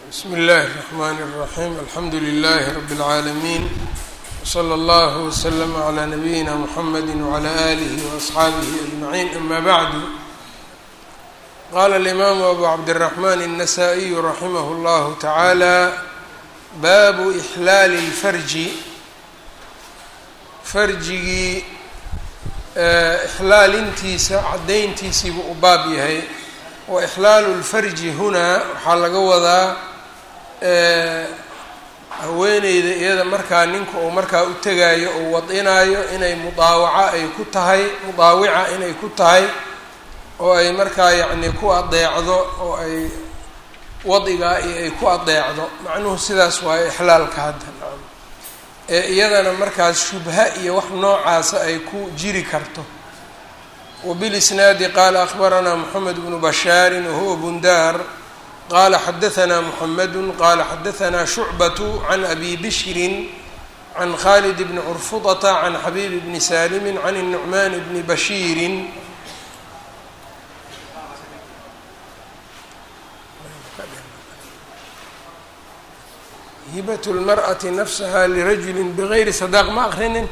bsm اllh الرحmn الرaحيم alxamdu لlh رb العaalمين وslى اllه وsلم عlى نbyina mحamd وعlى آlه وأصxaabه أجمعين أma bعd qala الإmam أbu cabdالرحmn النsائي رaximh اllah taعalى bab إxlaal الfarji farjigii ixlaalintiisa cadayntiisiibuu u baab yahay wa ixlaalu lfarji hunaa waxaa laga wadaa haweeneyda iyada markaa ninka uu markaa u tegaayo oo wadinaayo inay mudaawaca ay ku tahay mudaawica inay ku tahay oo ay markaa yacni ku adeecdo oo ay wadigaa iyo ay ku adeecdo macnuhu sidaas waayo ixlaalka hadda ee iyadana markaas shubha iyo wax noocaasa ay ku jiri karto wbilisnaadi qaala akbaranaa moxamed bnu bashaari wahuwa bundaar qaala xadaanaa muxamedu qaala xadaanaa shucbatu can abi bishrin can khalid bni curfudata can xabiib bni saalimi can الnucmaan bni bashiirin hibat lmarأati nafsaha lirajuli bgayri sadaaq ma akrinin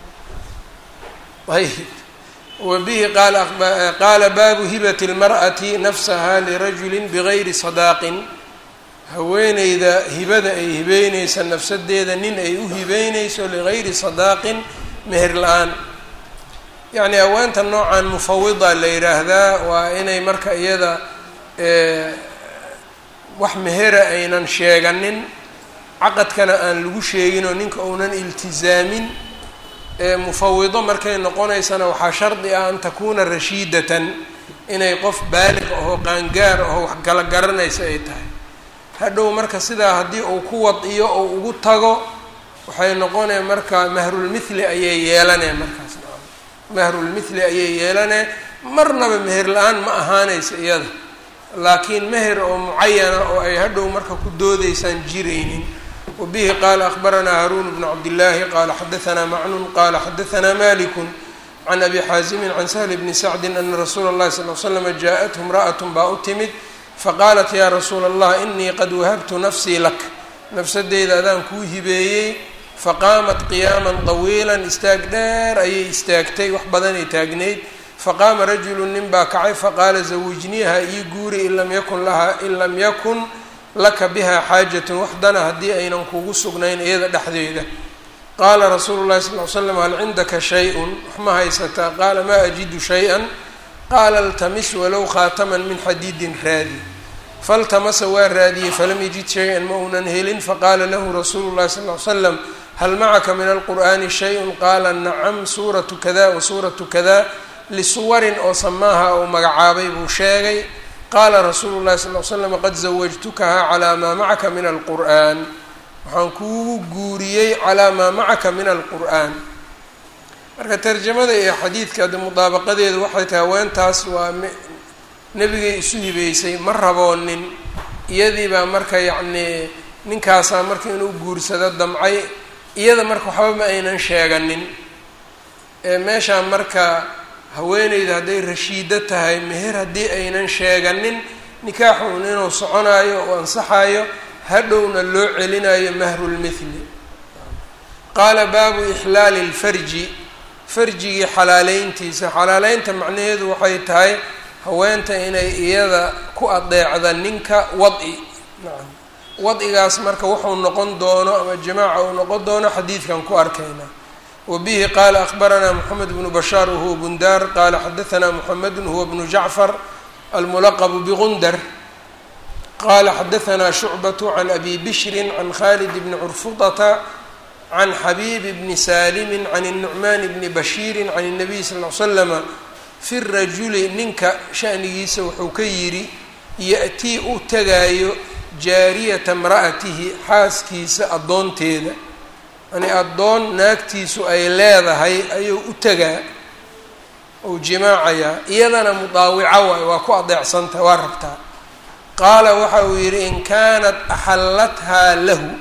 ayb wbihi qaala baabu hibati اlmarأati nafsaha lirajuli bgayri sadaaqin haweeneyda hibada ay hibeyneysa nafsadeeda nin ay u hibeyneyso ligayri sadaaqin meher la-aan yacni haweenta noocan mufawida la yidhaahdaa waa inay marka iyada wax mehera aynan sheeganin caqadkana aan lagu sheeginoo ninka uunan iltizaamin mufawido markay noqonaysana waxaa shardi ah an takuuna rashiidatan inay qof baalig ahoo qaangaar ahoo wax kala garanaysa ay tahay hadhow marka sidaa haddii uu ku wadiyo oo ugu tago waxay noqonee marka mahrulmithli ayay yeelanee markaas mahrulmithli ayay yeelanee marnaba meher la-aan ma ahaanaysa iyada laakiin meher oo mucayana oo ay hadhow marka ku doodaysaan jiraynin wbihi qaala akbaranaa haruun bnu cabdillaahi qaala xadaanaa macnun qaala xadaanaa maliku can abi xaasimin can sahli bni sacdin ana rasuula اllahi sal l slama jaaءathu imra'at baa u timid faqaalat yaa rasuula allah inii qad wahabtu nafsii lak nafsadeyda adaan kuu hibeeyey faqaamat qiyaaman طawiila istaag dheer ayay istaagtay wax badanay taagnayd faqaama rajulu nin baa kacay faqaala zawijniiha ii guuri in lam yakun laha in lam yakun laka biha xaajatun waxdana haddii aynan kugu sugnayn iyada dhexdeeda qaala rasuulu llahi sal l slam hal cindaka shay-un wax ma haysataa qaala maa ajidu shay-an qaala iltamis walow khaataman min xadiidin raadi faltamasa waa raadiyey falam yajid shay-an ma uunan helin faqaala lahu rasuulu llahi sal l slam hal macaka min alqur'ani shay-un qaala nacam suuratu kada wa suuratu kada lisuwarin oo samaaha uu magacaabay buu sheegay qaala rasuulu llahi sal l slam qad zawajtukaha calaa maa macaka min alqur'an waxaan kuugu guuriyey calaa maa macaka min alqur'an marka tarjamada iyo xadiidka de mudaabaqadeedu waxay tahay haweentaas waa nebigay isu hibeysay ma raboonin iyadiibaa marka yacnii ninkaasaa marka inuu guursado damcay iyada marka waxba ma aynan sheeganin meeshaa marka haweeneyda hadday rashiido tahay meher haddii aynan sheeganin nikaaxuun inuu soconaayo oo ansaxayo hadhowna loo celinayo mahrulmithli qaala baabu ixlaali lfarji farjigii xalaaleyntiisa xalaaleynta macnaheedu waxay tahay haweenta inay iyada ku adeecda ninka wadi nacam wadigaas marka wuxuu noqon doono ama jamaaca uu noqon doono xadiidkan ku arkaynaa wbihi qaala akbaranaa moxamed bnu bashaar wahuwa bundaar qaala xadaanaa moxamedu huwa bnu jacfar almulaqbu bgundar qaala xadaanaa shucbatu can abi bishrin can khalid bni curfudata can xabiib bni saalimi can الnucmaan bni bashiiri can الnabiy sal l slama fi rajuli ninka shanigiisa wuxuu ka yidhi yaأtii u tagaayo jaariyata mra'atihi xaaskiisa addoonteeda yani addoon naagtiisu ay leedahay ayuu u tegaa ou jimaacayaa iyadana mudaawica waay waa ku adeecsantah waa rabtaa qaala waxa uu yidhi in kaanat axallathaa lahu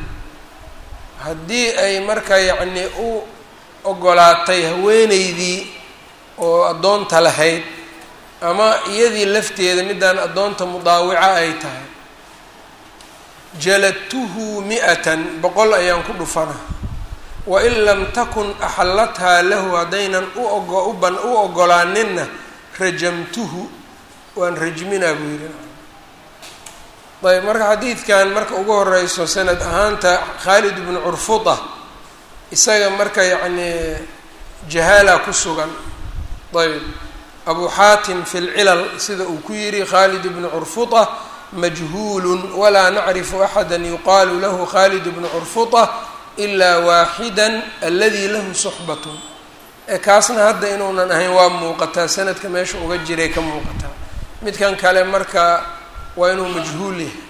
haddii ay marka yacnii u ogolaatay haweeneydii oo addoonta lahayd ama iyadii lafteeda midaan addoonta mudaawica ay tahay jaladtuhu mi-atan boqol ayaan ku dhufana wain lam takun axallathaa lahu haddaynan uoban u ogolaaninna rajamtuhu waan rajminaa buu yidhi ayb marka xadiidkan marka ugu horeyso sanad ahaanta khaalid bnu curfuda isaga marka yacnii jahaala ku sugan ayb abu xaatim fi lcilal sida uu ku yidhi khaalid bnu curfuda majhuulun walaa nacrifu axada yuqaalu lahu khaalid bnu curfuda ilaa waaxida aladi lahu suxbatun ee kaasna hadda inuunan ahayn waa muuqataa sanadka meesha uga jiray ka muuqataa midkan kale marka waa inuu majhuul yahay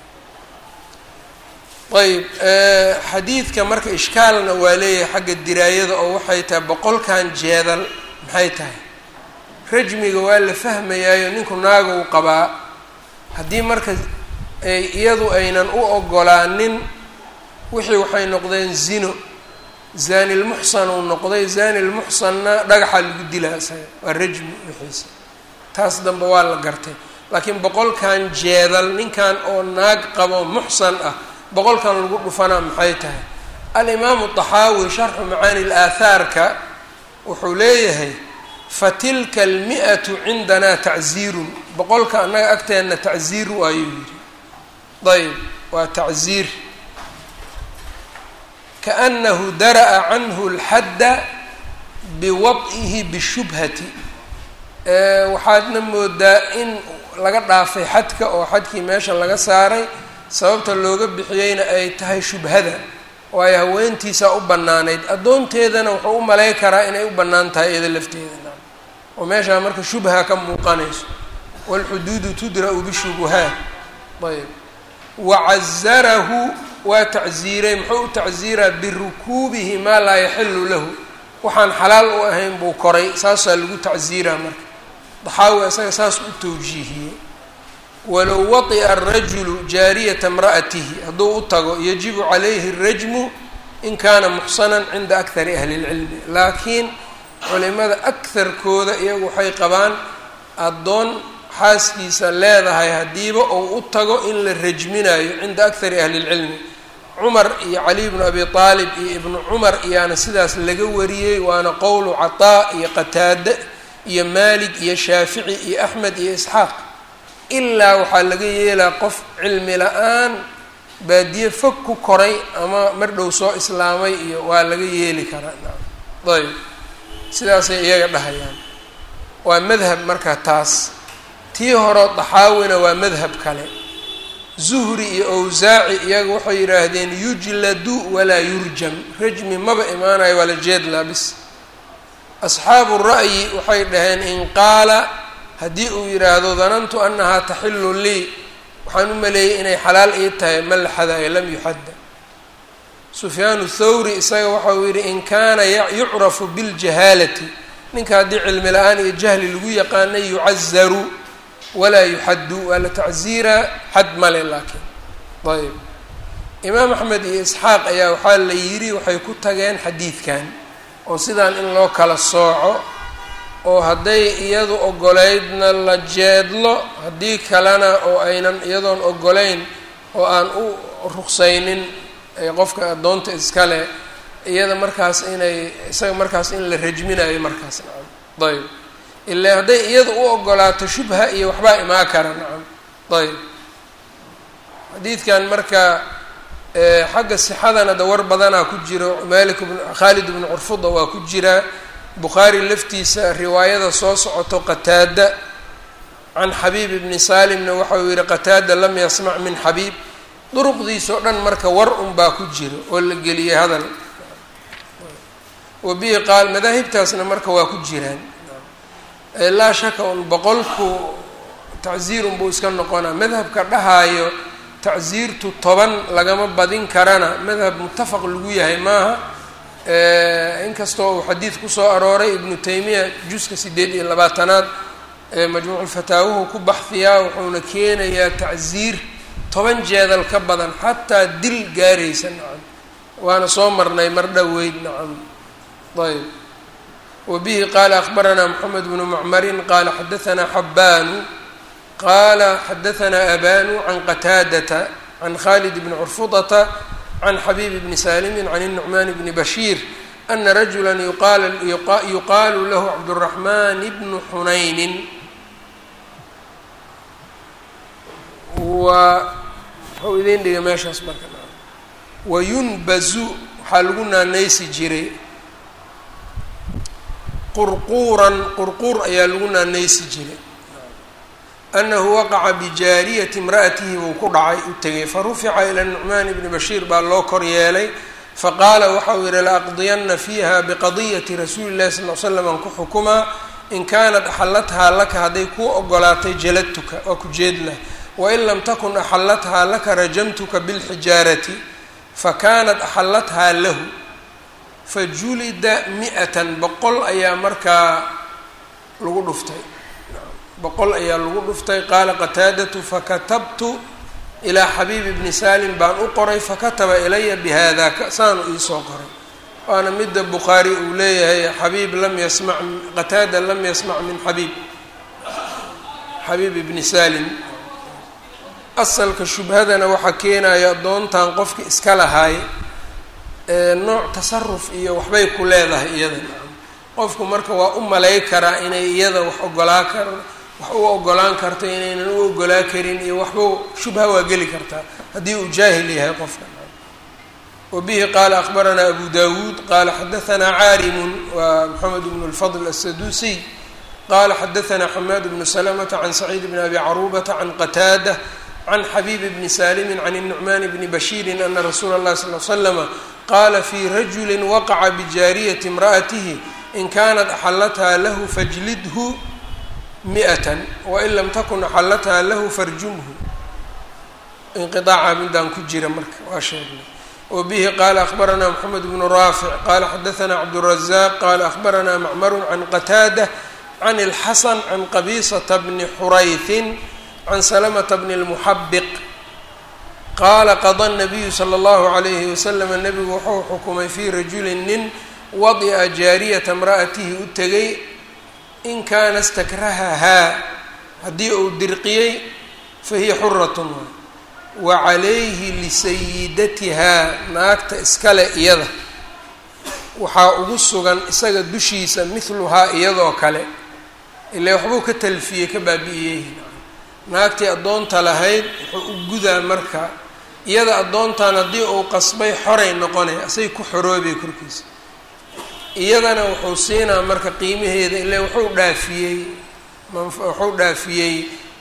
ayb xadiidka marka ishkaalna waa leeyahay xagga diraayada oo waxay tahay boqolkan jeedal maxay tahay rajmiga waa la fahmayaayo ninku naaga u qabaa haddii marka iyadu aynan u ogolaanin wixii waxay noqdeen zino zani lmuxsan uu noqday zani lmuxsanna dhagaxa lagu dilaa isaga waa rajmi wixiisa taas dambe waa la gartay laakiin boqolkan jeedal ninkan oo naag qabo muxsan ah boqolkan lagu dhufanaa maxay tahay alimaamu طaxaawi sharxu macaani laathaarka wuxuu leeyahay fatilka almi'atu cindanaa tacziirun boqolka annaga agteenna tacziir waayuu yidhi ayb waa tacziir kaأnahu dara'a canhu اlxadda biwad'ihi bishubhati waxaadna moodaa in laga dhaafay xadka oo xadkii meesha laga saaray sababta looga bixiyeyna ay tahay shubhada waayo haweentiisaa u bannaanayd addoonteedana wuxuu u malay karaa inay u bannaan tahay iyada lafteeda oo meeshaa marka shubha ka muuqanayso wاlxuduudu tudra'u bishubuhaat ayb wacazarahu waa tacziiray muxuu u tacziiraa birukuubihi maa laa yaxilu lahu waxaan xalaal u ahayn buu koray saasaa lagu tacziiraa marka daxaawi isaga saas u tawjiihiyey walow waطi'a arajulu jaariyata imra'atihi hadduu u tago yajibu calayhi الrajmu in kaana muxsanan cinda akari ahli اlcilmi laakiin culimada akarkooda iyagu waxay qabaan addoon xaaskiisa leedahay haddiiba ou u tago in la rajminayo cinda akari ahli اlcilmi cumar iyo cali bnu abi aalib iyo ibnu cumar iyaana sidaas laga wariyey waana qowlu cataa iyo qataade iyo maalik iyo shaafici iyo axmed iyo isxaaq ilaa waxaa laga yeelaa qof cilmi la-aan baadiye fog ku koray ama mar dhow soo islaamay iyo waa laga yeeli karaa ayb sidaasay iyaga dhahayaan waa madhab marka taas tii hore daxaawina waa madhab kale zuhri iyo awsaaci iyaga waxay yidhaahdeen yujladu walaa yurjam rajmi maba imaanayo waa la jeedlaa bis asxaabu ra'yi waxay dhaheen in qaala haddii uu yidhaahdo danantu annahaa taxilu lii waxaan u maleeyey inay xalaal ii tahay ma la xadaayo lam yuxadda sufyaanu thawri isaga waxa uu yidhi in kaana yucrafu biاljahaalati ninka haddii cilmi la-aan iyo jahli lagu yaqaanay yucazaru walaa yuxaddu waa la tacziiraa xad male laakiin ayb imaam axmed iyo isxaaq ayaa waxaa la yidhi waxay ku tageen xadiidkan oo sidaan in loo kala sooco oo hadday iyadu ogoleydna la jeedlo haddii kalena oo aynan iyadoon ogolayn oo aan u ruqsaynin qofka addoonta iskale iyada markaas inay isaga markaas in la rajminayo markaas nacam ayb ilaa hadday iyada u ogolaato shubha iyo waxbaa imaan kara nacam ayb xadiidkan marka xagga sixadana dawar badanaa ku jiro malik bn khaalid bnu curfuda waa ku jiraa bukhaari laftiisa riwaayada soo socoto qataada can xabiib ibni salimna waxau yihi qataada lam yasmac min xabiib duruqdiisao dhan marka war un baa ku jiro oo la geliyay hadal wa bihi qaal madaahibtaasna marka waa ku jiraan laa shaka un boqolku tacziirun buu iska noqonaa madhabka dhahaayo tacziirtu toban lagama badin karana madhab muttafaq lagu yahay maaha inkastoo uu xadiid kusoo arooray ibnu taymiya juska sideed iyo labaatanaad majmuuculfataawuhu ku baxfiyaa wuxuuna keenayaa tacziir toban jeedal ka badan xataa dil gaaraysa nacam waana soo marnay mar dhoweyd nacam ayb wa bihi qaala akhbaranaa moxamed bnu macmarin qaala xadaanaa xabbaanu qaala xadaanaa abanu can qataadata can khalid bni curfudata can xabiib bni saalimi can الnucmaan bni bashiir ana rajula yuqaalu lahu cabdالraxman bnu xunaynin wa waxau idin dhigay meeshaas marka wayunbazu waxaa lagu naanaysi jiray qurquuran qurquur ayaa lagu naanaysi jiray anahu waqaca bijaariyati imra'atihi buu ku dhacay u tegay farufica ila nucmaan bni bashiir baa loo kor yeelay faqaala waxa uu yihi laaqdiyana fiiha biqadiyati rasuuli llahi sal l slam aan ku xukumaa in kaanat axalathaa laka hadday kuu ogolaatay jaladtuka waa ku jeedlah wain lam takun axalathaa laka rajamtuka bilxijaarati fakanat axalathaa lahu fajulida mi-atan boqol ayaa markaa lagu dhuftay boqol ayaa lagu dhuftay qaala qataadatu fakatabtu ilaa xabiibi bni salim baan u qoray fakataba ilaya bihada saanu iisoo qoray waana midda bukhaari uu leeyahay xabiib lam yasmac qataada lam yasmac min xabiib xabiib ibni salim asalka shubhadana waxaa keenaya addoontan qofki iska lahaay nooc tasaruf iyo waxbay ku leedahay iyada qofku marka waa u malay karaa inay iyada wax ogolaa kar wax u ogolaan karto inaynan u ogolaa karin iyo waxba shubha waa geli kartaa haddii uu jaahil yahay qofka wabihi qaala akbaranaa abu dawuud qaala xadahanaa caarimun waa moxamed bnu lfadl asaduusiy qaala xadahanaa xamaad bnu salamata can saciid bni abi caruubata can qataada can xabiib bni saalimi can الnucmaan bni bashiiri ana rasuula اllahi sal l slama qaala fii rajuli waqaca bijaariyati imra'atihi in kanat axalathaa lahu fajlidhu mi'atan wain lam takun axalathaa lahu farjumhu inqiaaca midaan ku jira marka waa sheegnay wabihi qaala akbaranaa moxamed bnu raafic qaala xadahanaa cabdurazaq qaala akbaranaa macmaru can qataada can اlxasan can qabisata bni xurayhin can salamata bni lmuxabiq qaala qada nabiyu sala allahu calayhi wasalama nebigu wuxuu xukumay fii rajulin nin wadi'a jaariyata imra'atihi u tegay in kaana stakrahahaa haddii uu dirqiyey fahiya xuratun wa calayhi lisayidatihaa naagta iskale iyada waxaa ugu sugan isaga dushiisa mithluhaa iyadoo kale ilaa waxbuu ka talfiyey ka baabi'iyey naagtii addoonta lahayd wuxuu u gudaa marka iyada addoontan haddii uu qasbay xoray noqonay asay ku xoroobay korkiisa iyadana wuxuu siinaa marka qiimaheeda ilaa wuxuu dhaafiyey wuxuu dhaafiyey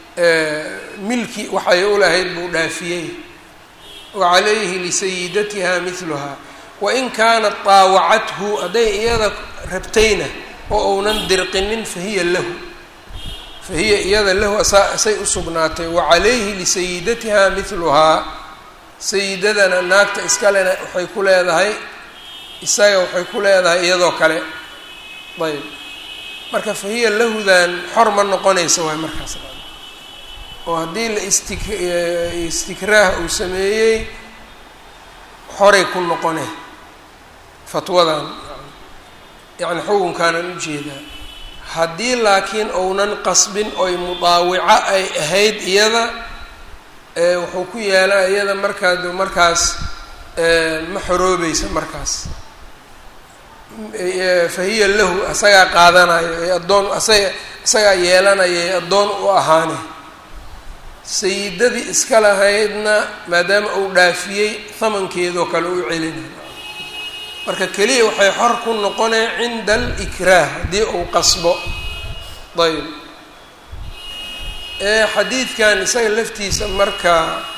milki waxay u lahayd buu dhaafiyey wa calayhi lisayidatiha mithluhaa wain kaanat taawacathu hadday iyada rabtayna oo uunan dirqinin fahiya lahu fahiya iyada lahu asay u sugnaatay wa calayhi lisayidatiha mithluhaa sayidadana naagta iskalena waxay ku leedahay isaga waxay ku leedahay iyadoo kale ayb marka fahiya lahudan xor ma noqonaysa waay markaas oo haddii la istik istikraah uu sameeyey xoray ku noqone fatwadan yacni xukunkaanaan ujeedaa haddii laakiin ounan qasbin oy mudaawico ay ahayd iyada wuxuu ku yaalaa iyada markaa markaas ma xoroobaysa markaas fahiya lahu asagaa qaadanayo ee addoon asaga isagaa yeelanaya ee addoon u ahaane sayidadii iska lahaydna maadaama uu dhaafiyey hamankeedoo kale u celinayo marka keliya waxay xor ku noqoneen cinda alikraah haddii uu qasbo ayb xadiidkan isaga laftiisa marka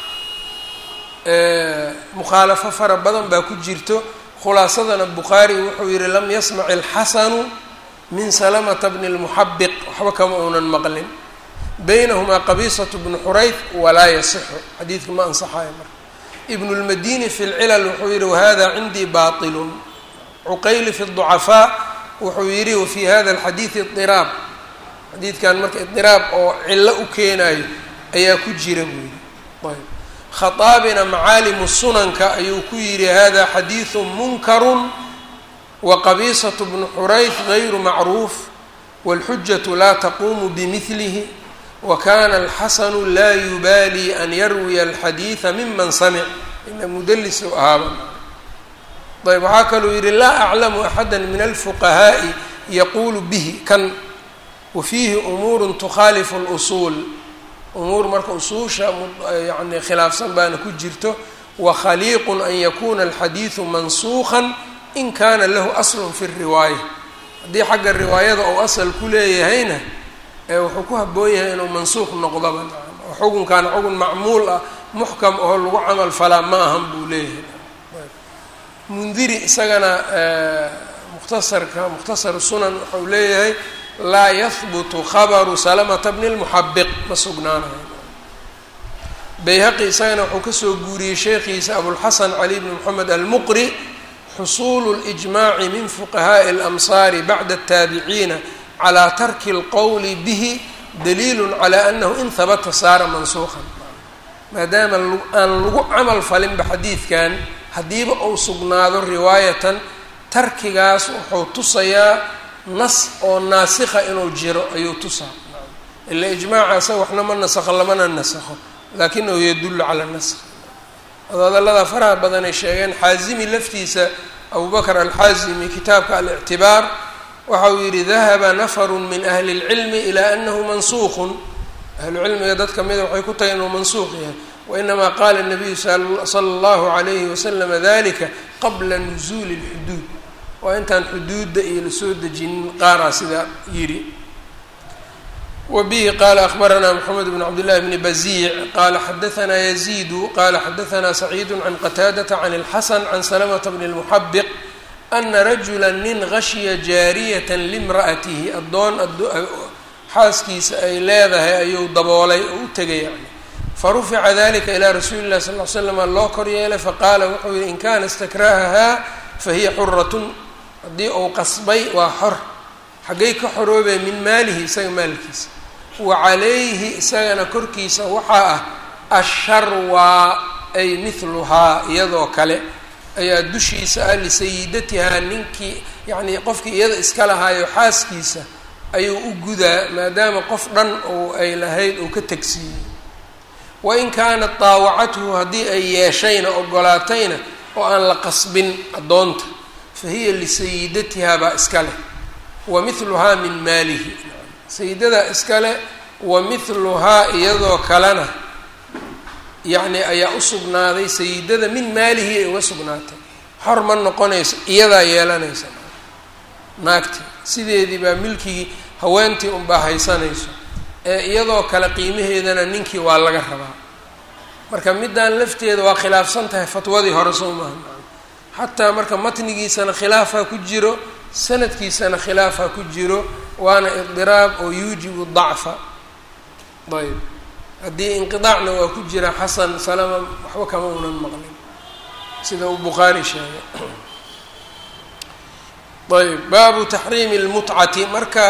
mukhaalafo fara badan baa ku jirto khulaasadana bukhaari wuxuu yihi lam yasmac ilxasanu min salamata bni lmuxabiq waxba kama uunan maqlin baynahumaa qabisatu bnu xurayth walaa yasixu xadiidka ma ansaxayo marka ibn lmadini fi lcilal wuxuu yihi wahada cindii bailun cuqayli fi ducafaa wuxuu yihi wafi hada alxadiidi idiraab xadiidkan marka idiraab oo cillo u keenayo ayaa ku jira buu yihi ayb khaaabina macaalimu sunanka ayuu ku yihi hada xadiidu munkaru waqabisatu bnu xurayth gayru macruuf wاlxujatu laa taquumu bimilihi wa kana alxasanu laa yubaali an yarwiya alxadiida miman samic ina mudalis u ahaaba ayb waxaa kaluu yihi laa aclamu axada min alfuqahaa'i yaquulu bihi kan wa fiihi umuuru tukhaalifu اlusuul umuur marka usuusha yani khilaafsan baana ku jirto wakhaliiqu an yakuna alxadiidu mansuukan in kana lahu aslun fi riwaaya haddii xagga riwaayada ou asal ku leeyahayna wuxuu ku haboon yahay inuu mansuuq noqdaba oo xukunkan xugun macmuul ah muxkam oo lagu camal falaa ma ahan buu leeyahay mundiri isagana mukhtasarka mukhtasar sunan wuxuu leeyahay laa yahbutu khabaru salamata bni lmuxabiq ma sugnaanayo bayhaqi isagana wuxuu kasoo guuriyey sheekhiisa abulxasan cali bni moxamed almuqri xusuulu اlijmaaci min fuqahaaءi اlamsaari bacda الtaabiciina calى tarki اlqowli bihi daliilu calى anahu in habata saara mansuuqan maadaama aan lagu camal falinba xadiidkan haddiiba uu sugnaado riwaayatan tarkigaas wuxuu tusayaa nas oo naasikha inuu jiro ayuu tusaa ila ijmaaca isaga waxna ma nasakho lamana nasakho laakinahu yadullu cala naskh hadallada faraha badan ay sheegeen xaazimi laftiisa abubakr alxaazimi kitaabka alictibaar waxa uu yihi dahaba nafaru min ahli اlcilmi ilaa anahu mansuuqun ahlucilmiga dad kamida waxay ku tahay inuu mansuuq yahay wainamaa qaala الnabiyu sala اllahu alayhi waslama dalika qabla nuzuuli اlxuduud waa intaan xuduudda iyo lasoo dejinin qaaraa sidaa yidhi wbihi qala akbaranaa mxamed bn cabdillahi bni baziic qala xadaanaa yaziidu qala xadaanaa saciidu can qataadata can اlxasan can salamata bni اlmuxabiq ana rajula nin gashiya jaariyata limra'atihi addoon xaaskiisa ay leedahay ayuu daboolay oo u tegay yani farufica dalika ilaa rasuuli llahi sal l slama loo kor yeelay faqaala wuxuu yihi in kana istakrahahaa fahiya xuratun haddii uu qasbay waa xor xaggay ka xoroobeen min maalihi isaga maalkiisa wa calayhi isagana korkiisa waxaa ah asharwaa ay mithluhaa iyadoo kale ayaa dushiisa ah lisayidatihaa ninkii yacnii qofkii iyada iska lahaayo xaaskiisa ayuu u gudaa maadaama qof dhan oo ay lahayd uu ka tegsiiyey wain kaanat daawacathu haddii ay yeeshayna ogolaatayna oo aan la qasbin addoonta fa hiya lisayidatihaa baa iska leh wa mithluhaa min maalihi sayidadaa iskale wa mithluhaa iyadoo kalena yacni ayaa u sugnaaday sayidada min maalihi ay uga sugnaatay xor ma noqonayso iyadaa yeelanaysa naagti sideedii baa milkigii haweentii unbaa haysanayso ee iyadoo kale qiimaheedana ninkii waa laga rabaa marka middaan lafteeda waa khilaafsan tahay fatwadii hore soo maaha xataa marka matnigiisana khilaafaa ku jiro sanadkiisana khilaafaa ku jiro waana iqdiraab oo yuujibu dacfa ayb haddii inqidaacna waa ku jira xasan salama waxba kama unan maqlin sida uu bukhaari sheegay ayb baabu taxriimi lmutcati marka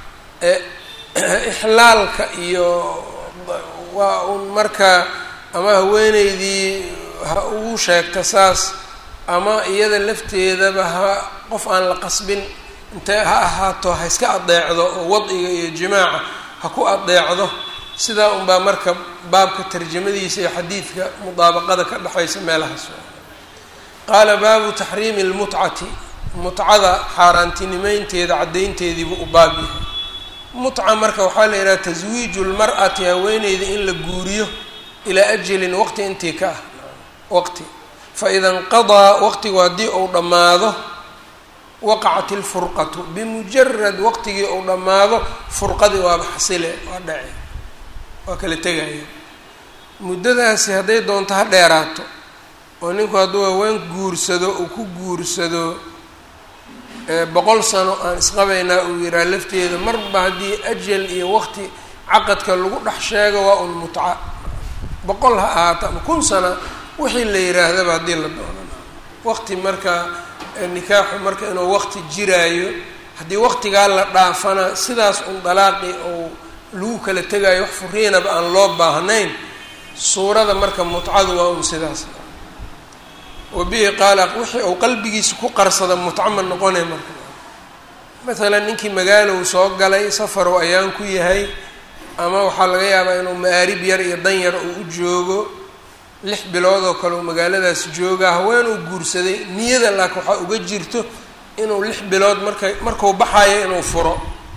ixlaalka iyo waa un marka ama haweeneydii ha ugu sheegta saas ama iyada lafteedaba ha qof aan la qasbin intee ha ahaato ha iska adeecdo oo wadciga iyo jimaaca ha ku adeecdo sidaa unbaa marka baabka tarjamadiisa iyo xadiidka mudaabaqada ka dhexaysa meelahaas qaala baabu taxriimi lmutcati mutcada xaaraantinimeynteeda caddaynteediibu u baab yahay mutca marka waxaa la yidhaha taswiiju lmar'ati haweeneyda in la guuriyo ilaa ajalin waqti intii ka ah waqti faida inqadaa waqtigu haddii uu dhammaado waqacat ilfurqatu bimujarad waqtigii uu dhammaado furqadii waaba xasile waa dhace waa kala tegaya muddadaasi hadday doonto ha dheeraato oo ninku hadduu haween guursado uu ku guursado boqol sano aan isqabaynaa uu yihaa lafteeda marba haddii ajal iyo waqti caqadka lagu dhex sheego waa un mutca boqol ha ahaato ama kun sana wixii la yihaahdaba haddii la doono waqti marka nikaaxu marka inuu waqti jiraayo haddii waqtigaa la dhaafana sidaas un dalaaqi ou lagu kala tegaayo wax furiinaba aan loo baahnayn suurada marka mutcadu waa un sidaas wabihi qaala wixii uu qalbigiisa ku qarsada mutco ma noqonay marka maalan ninkii magaalow soo galay safarow ayaan ku yahay ama waxaa laga yaabaa inuu ma-aarib yar iyo dan yar uu u joogo lix bilood oo kale uu magaaladaas joogaa haween uu guursaday niyada laakiin waxaa uga jirto inuu lix bilood marka markuu baxayo inuu furo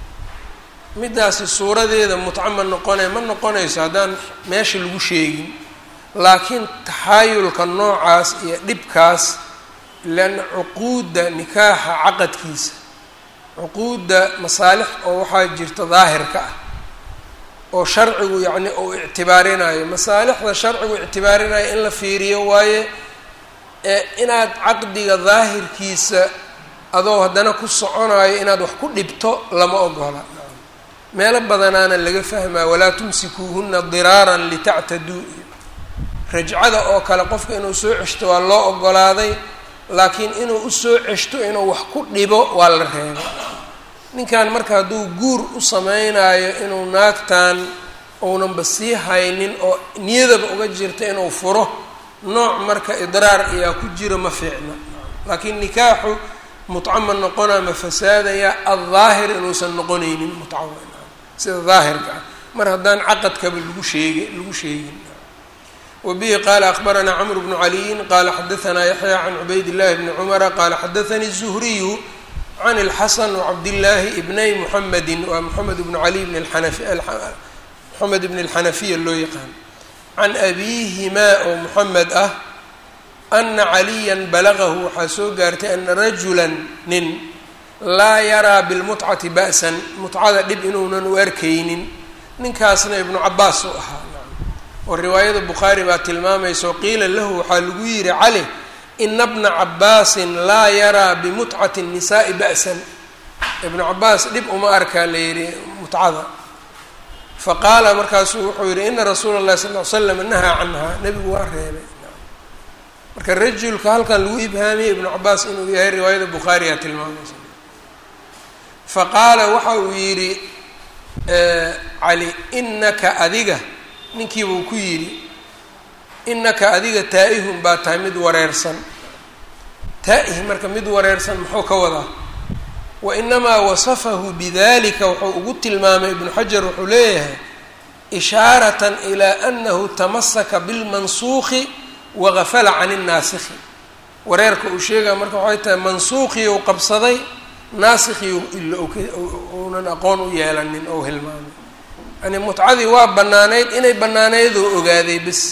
middaasi suuradeeda mutco ma noqone ma noqonayso haddaan meesha lagu sheegin laakiin taxaayulka noocaas iyo dhibkaas leanna cuquudda nikaaxa caqadkiisa cuquudda masaalix oo waxaa jirta daahirka ah oo sharcigu yacni uu ictibaarinayo masaalixda sharcigu ictibaarinayo in la fiiriyo waaye ee inaad caqdiga daahirkiisa adoo haddana ku soconayo inaad wax ku dhibto lama ogola meelo badanaana laga fahmaa walaa tumsikuuhuna diraaran litactaduu rajcada oo kale qofka inuu soo ceshto waa loo ogolaaday laakiin inuu usoo ceshto inuu wax ku dhibo waa la reebay ninkan marka hadduu guur u sameynaayo inuu naagtan uunanba sii haynin oo niyadaba uga jirta inuu furo nooc marka idraar ayaa ku jiro ma fiicna laakiin nikaaxu mutco ma noqona ma fasaadaya aldaahir inuusan noqonaynin mutco sida daahirka ah mar haddaan caqadkaba lagu sheegi lagu sheegin wbihi qala akbaranaa cmr bnu caliyin qala xadaanaa yaxya can cubayd llahi bni cumara qala xadaanii الzuhriyu can اlxasan wcabdillaahi ibnay muxamedi waa moxamed bnu cali bn moxamed bn اlxanafiya loo yaqaan can abihimaa oo moxamed ah ana caliya balagahu waxaa soo gaartay ana rajula nin laa yaraa bilmutcati ba'san mutcada dhib inuunan u arkaynin ninkaasna ibnu cabaas u ahaa oo riwaayada bukhaari baa tilmaamayso qiila lahu waxaa lagu yihi cali ina bna cabaasin laa yaraa bimutcati الnisaai ba'san ibnu cabaas dhib uma arkaa la yihi mutcada faqaala markaasuu wuxuu yihi ina rasuula اllahi sal ly slam nahaa canha nebigu waa reebay marka rajulka halkan lagu ibhaamiyey ibnu cabaas inuu yahay riwaayada bukhaariyaa tilmaamaysa faqaala waxa uu yidhi cali inaka adiga ninkiibuu ku yidhi inaka adiga taa-ihun baa tahay mid wareersan taa-ih marka mid wareersan muxuu ka wadaa wa inamaa wasafahu bidalika wuxuu ugu tilmaamay ibnu xajar wuxuu leeyahay ishaaratan ilaa anahu tamasaka bilmansuuqi wagafala can innaasikhi wareerka uu sheegaya marka waxay tahay mansuuqii uu qabsaday naasikii uunan aqoon u yeelanin ou hilmaamay yani mutcadii waa banaanayd inay banaanaydoo ogaaday bis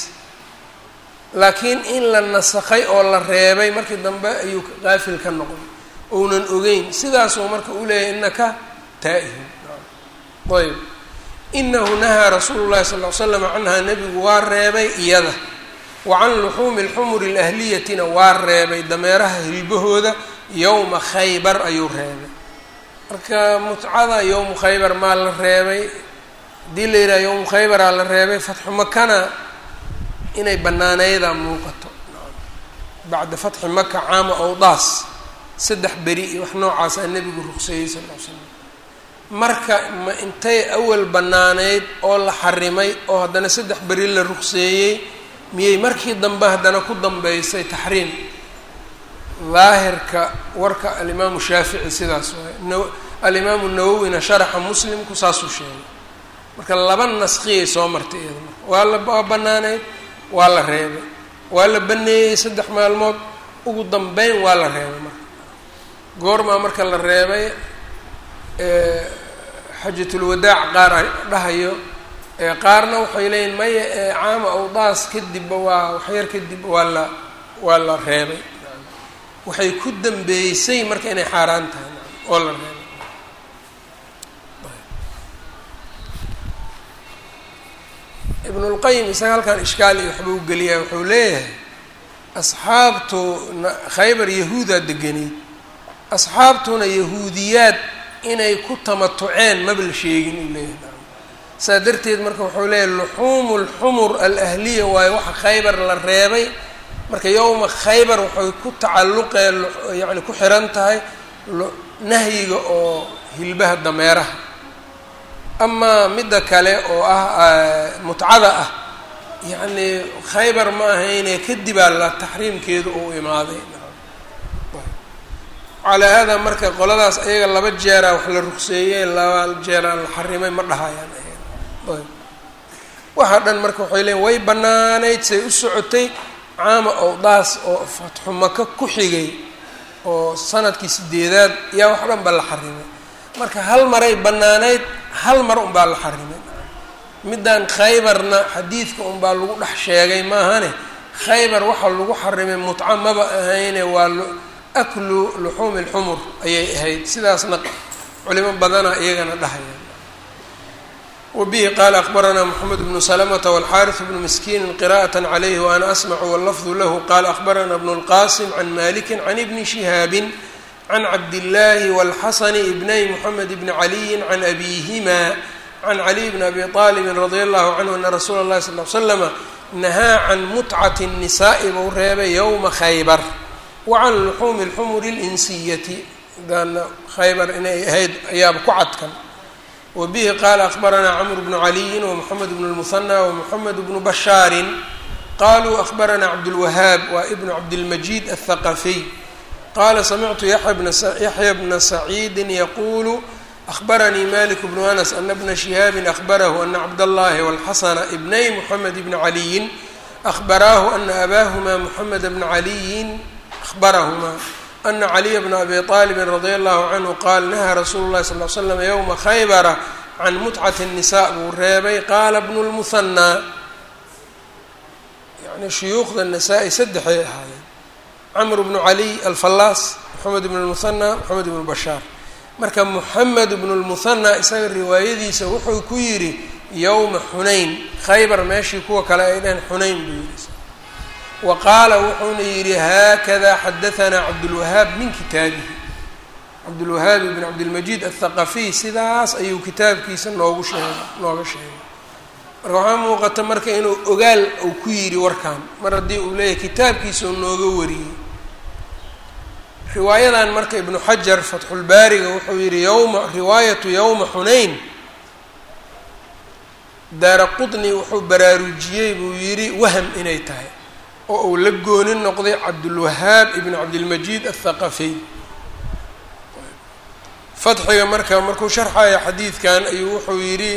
laakiin in la nasakhay oo la reebay markii dambe ayuu qaafil ka noqday ounan ogeyn sidaasuu marka u leeyahay inaka taa-ihun ayb inahu nahaa rasuulu llahi sal ly slam canhaa nebigu waa reebay iyada wa can luxuumi alxumuri alahliyatina waa reebay dameeraha hilbahooda yowma khaybar ayuu reebay marka mutcada yowmu khaybar maa la reebay haddii la yidhaha yowmu khaybaraa la reebay fatxu makana inay banaanaydaa muuqato bacda fatxi maka caama owdaas saddex beri iyo wax noocaasaa nebigu ruqseeyey sal l slam marka ma intay awal banaanayd oo la xarimay oo haddana saddex beri la ruqseeyey miyay markii dambe haddana ku dambeysay taxriim daahirka warka alimaamu shaafici sidaas waay alimaamu nawowina sharaxa muslimku saasuu sheegay marka laba naskiyay soo martay iyada marka waa la waa banaanayd waa la reebay waa la baneeyey saddex maalmood ugu dambeyn waa la reebay marka goormaa marka la reebay xajatulwadaac qaar dhahayo qaarna waxay leeyihin maya caama awdaas kadibba waa waxyar kadib waa la waa la reebay waxay ku dambeysay marka inay xaaraan tahay oo la reebay ibnulqayim isaga halkan ishkaal iyo waxba u geliyaa wuxuu leeyahay asxaabtu khaybar yahuudaa deganeyd asxaabtuna yahuudiyaad inay ku tamatuceen maba la sheegin uu leeyahay saa darteed marka wuxuu leeyahay luxuumu lxumur alahliya waayo waxa khaybar la reebay marka yowma khaybar waxay ku tacalluqeen yacni ku xiran tahay nahyiga oo hilbaha dameeraha amaa midda kale oo ah mutcada ah yacni khaybar ma ahayne kadibaa la taxriimkeedu uu imaaday calaa haadaa marka qoladaas ayaga laba jeeraa wax la ruqseeyey laba jeeraa la xarimay ma dhahayaan waxa dhan marka waxay leeyiin way bannaanayd say u socotay caama owdaas oo fatxu maka ku xigay oo sanadkii sideedaad yaa wax dhan ba la xarimay marka hal maray bannaanayd hal mar unbaa la xarimay middan khaybarna xadiidka unbaa lagu dhex sheegay maahane khaybar waxaa lagu xarimay mutca maba ahayne waa aklu luxuumi lxumur ayay ahayd sidaasna culimo badana iyagana dhahaya wabihi qaala akbaranaa moxamed bnu salamata walxaariث bnu miskiini qira'aة calayhi waana asmacu wallafdu lahu qaala akbaranaa bnu اlqasim can maliki can ibni shihaabi can cabdillaahi wاlxasani ibnay moxamed bni caliyi can abihima can caliy bni abi aalibin radia allahu canhu ana rasuula اllahi sal l slama nahaa can mutcati الnisaai buu reebay yowma khaybar wacan luxuumi اlxumuri اlinsiyati daana khaybar inay ahayd ayaaba ku cadkan wabihi qaala akbaranaa camr bnu caliyin wmoxamed bnu lmuhanى wmoxamed bnu bashaarin qaluu akbaranaa cabdulwahaab waa ibnu cabdilmajid aلthaqafiy qaala samictu yaxya bna saciidi yaquulu akbaranii malik bnu anas ana bna shihaabi akbarahu ana cabdallahi walxasana ibnay moxamed bni caliyin ahbaraahu ana abaahuma moxamed bna caliyin ahbarahuma ana caliya bna abi aalibin radia allahu canhu qaal nahaa rasuulu llahi sal l slam yowma khaybara can mutcati الnisa buu reebay qaala bnu lmuhanaa yani shuyuukhda nasaa-i saddexay ahaayeen camr bnu caliy alfallaas moxamed bnu lmuhanaa moxamed bnu bashaar marka moxamed bnu lmuhanaa isaga riwaayadiisa wuxuu ku yidhi yowma xunayn khaybar meeshii kuwa kale ay dhaheen xunayn buu yidhi wa qaala wuxuuna yidhi haakada xadahanaa cabdulwahaab min kitaabihi cabdulwahaab ibn cabdilmajiid athaqafiy sidaas ayuu kitaabkiisa noogu sheegay nooga sheegay marka waxaa muuqata marka inuu ogaal uu ku yidhi warkan mar haddii uu leeyahay kitaabkiisa uu nooga wariyey riwaayadan marka ibnu xajar fatxulbaariga wuxuu yidhi yowma riwaayatu yowma xunayn daara qutni wuxuu baraarujiyey buu yidhi waham inay tahay oo uu la gooni noqday cabdulwahaab ibn cabdilmajiid athaqafiy fatxiga marka markuu sharxaya xadiidkan ayuu wuxuu yidhi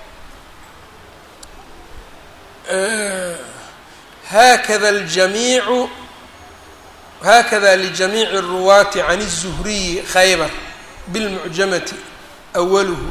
haakada aljamiicu haakada lijamiici الruwaati can الzuhriyi khaybar bilmucjamati awaluhu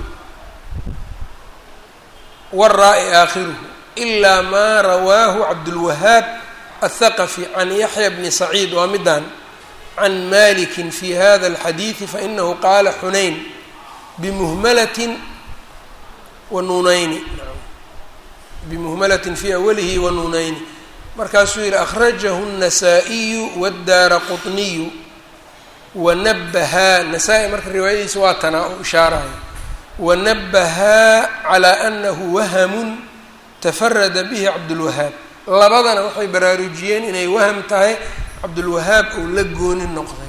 wاraa-i aakhiruhu ilaa maa rawaahu cabdulwahaab aلthaqafi can yaxya bni saciid waa midaan can maliki fi hada اlxadiidi fainahu qaala xunayn bimuhmalatin wa nuunayni bimuhmalatin fi awalihi wa nuunayni markaasuu yihi akhrajahu الnasaa-iyu wاdaara quطniyu wanabahaa nasaa-i marka riwaayadiisa waa tanaa u ishaaraya wanabahaa calaa anahu wahamun tafarada bihi cabdulwahaab labadana waxay baraarujiyeen inay waham tahay cabdulwahaab uu la gooni noqday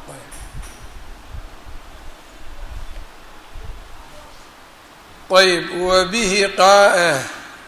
ayb wabihi qa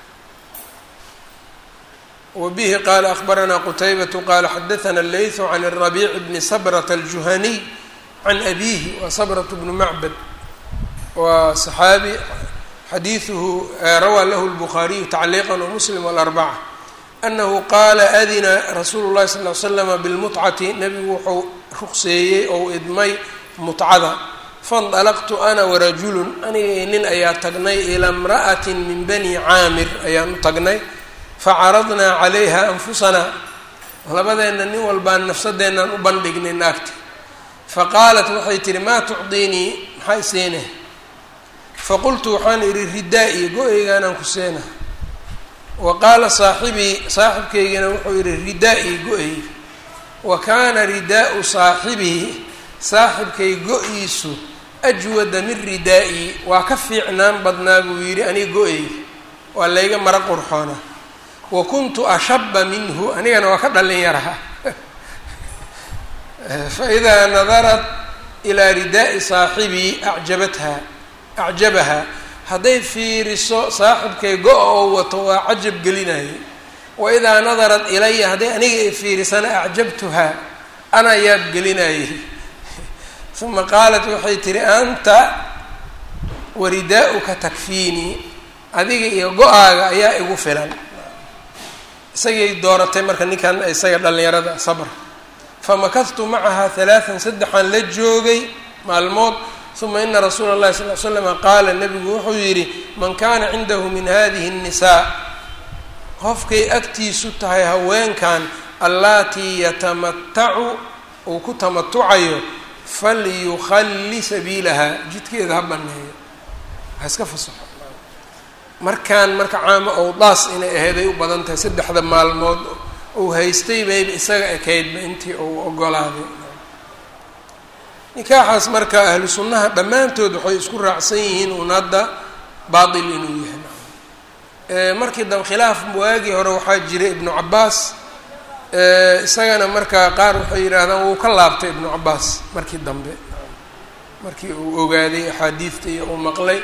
wbihi qaala akbaranaa qutaybatu qaala xadaana leytu can الrabiic bni sabrata aljuhaniy can abihi waa sabratu bnu macbad waa صaxaabi xadiiثuhu rawaa lahu الbukhaariyu tacliiqa wmuslim wاlarbaca anahu qaala adina rasuulu اlahi sal ly slama bilmutcati nebigu wuxuu ruqseeyey ou idmay mutcada faاndalaqtu ana warajulu aniga nin ayaa tagnay ilaa imra'ati min bani caamir ayaan u tagnay facaradnaa calayha anfusanaa labadeenna nin walbaan nafsadeennan u bandhignay naagta faqaalat waxay tihi maa tucdiinii maxaa isiinah faqultu waxaan idhi ridaa-i go-eygaanaan ku seena wa qaala saaxibii saaxibkaygana wuxuu yidhi ridaa-i go-eyga wa kaana ridaau saaxibii saaxibkay go-iisu ajwada min ridaa-i waa ka fiicnaan badnaa buu yidhi aniga go-eyga waa layga mara qurxoona wa kuntu ashaba minhu anigana waa ka dhalin yaraha faidaa nadarat ilaa ridaai saaxibii acjabatha acjabaha hadday fiiriso saaxibkay go-a oo wato waa cajab gelinaya wa idaa nadarat ilaya hadday aniga ay fiirisana acjabtuhaa ana yaab gelinayay uma qaalat waxay tihi anta waridaa'uka takfiinii adiga iyo go-aaga ayaa igu filan isagay dooratay marka ninkan isaga dhallinyarada sabr famakadtu macaha halaatan saddexaan la joogay maalmood uma ina rasuula اllahi sal l slama qaala nabigu wuxuu yidhi man kana cindahu min hadihi الnisaa qofkay agtiisu tahay haweenkan allaatii yatamatacu uu ku tamatucayo falyukhalli sabiilaha jidkeeda ha baneeyo ha iska fasaxo markaan marka caamo owdaas inay aheeday u badan tahay saddexda maalmood uu haystay bayba isaga ekaydba intii uu ogolaaday nikaaxaas marka ahlu sunnaha dhammaantood waxay isku raacsan yihiin uun hadda baatil inuu yahay markii dambe khilaaf waagii hore waxaa jiray ibnu cabaas isagana markaa qaar waxay yidhaahdaan wuu ka laabtay ibnu cabaas markii dambe markii uu ogaaday axaadiidta iyo uu maqlay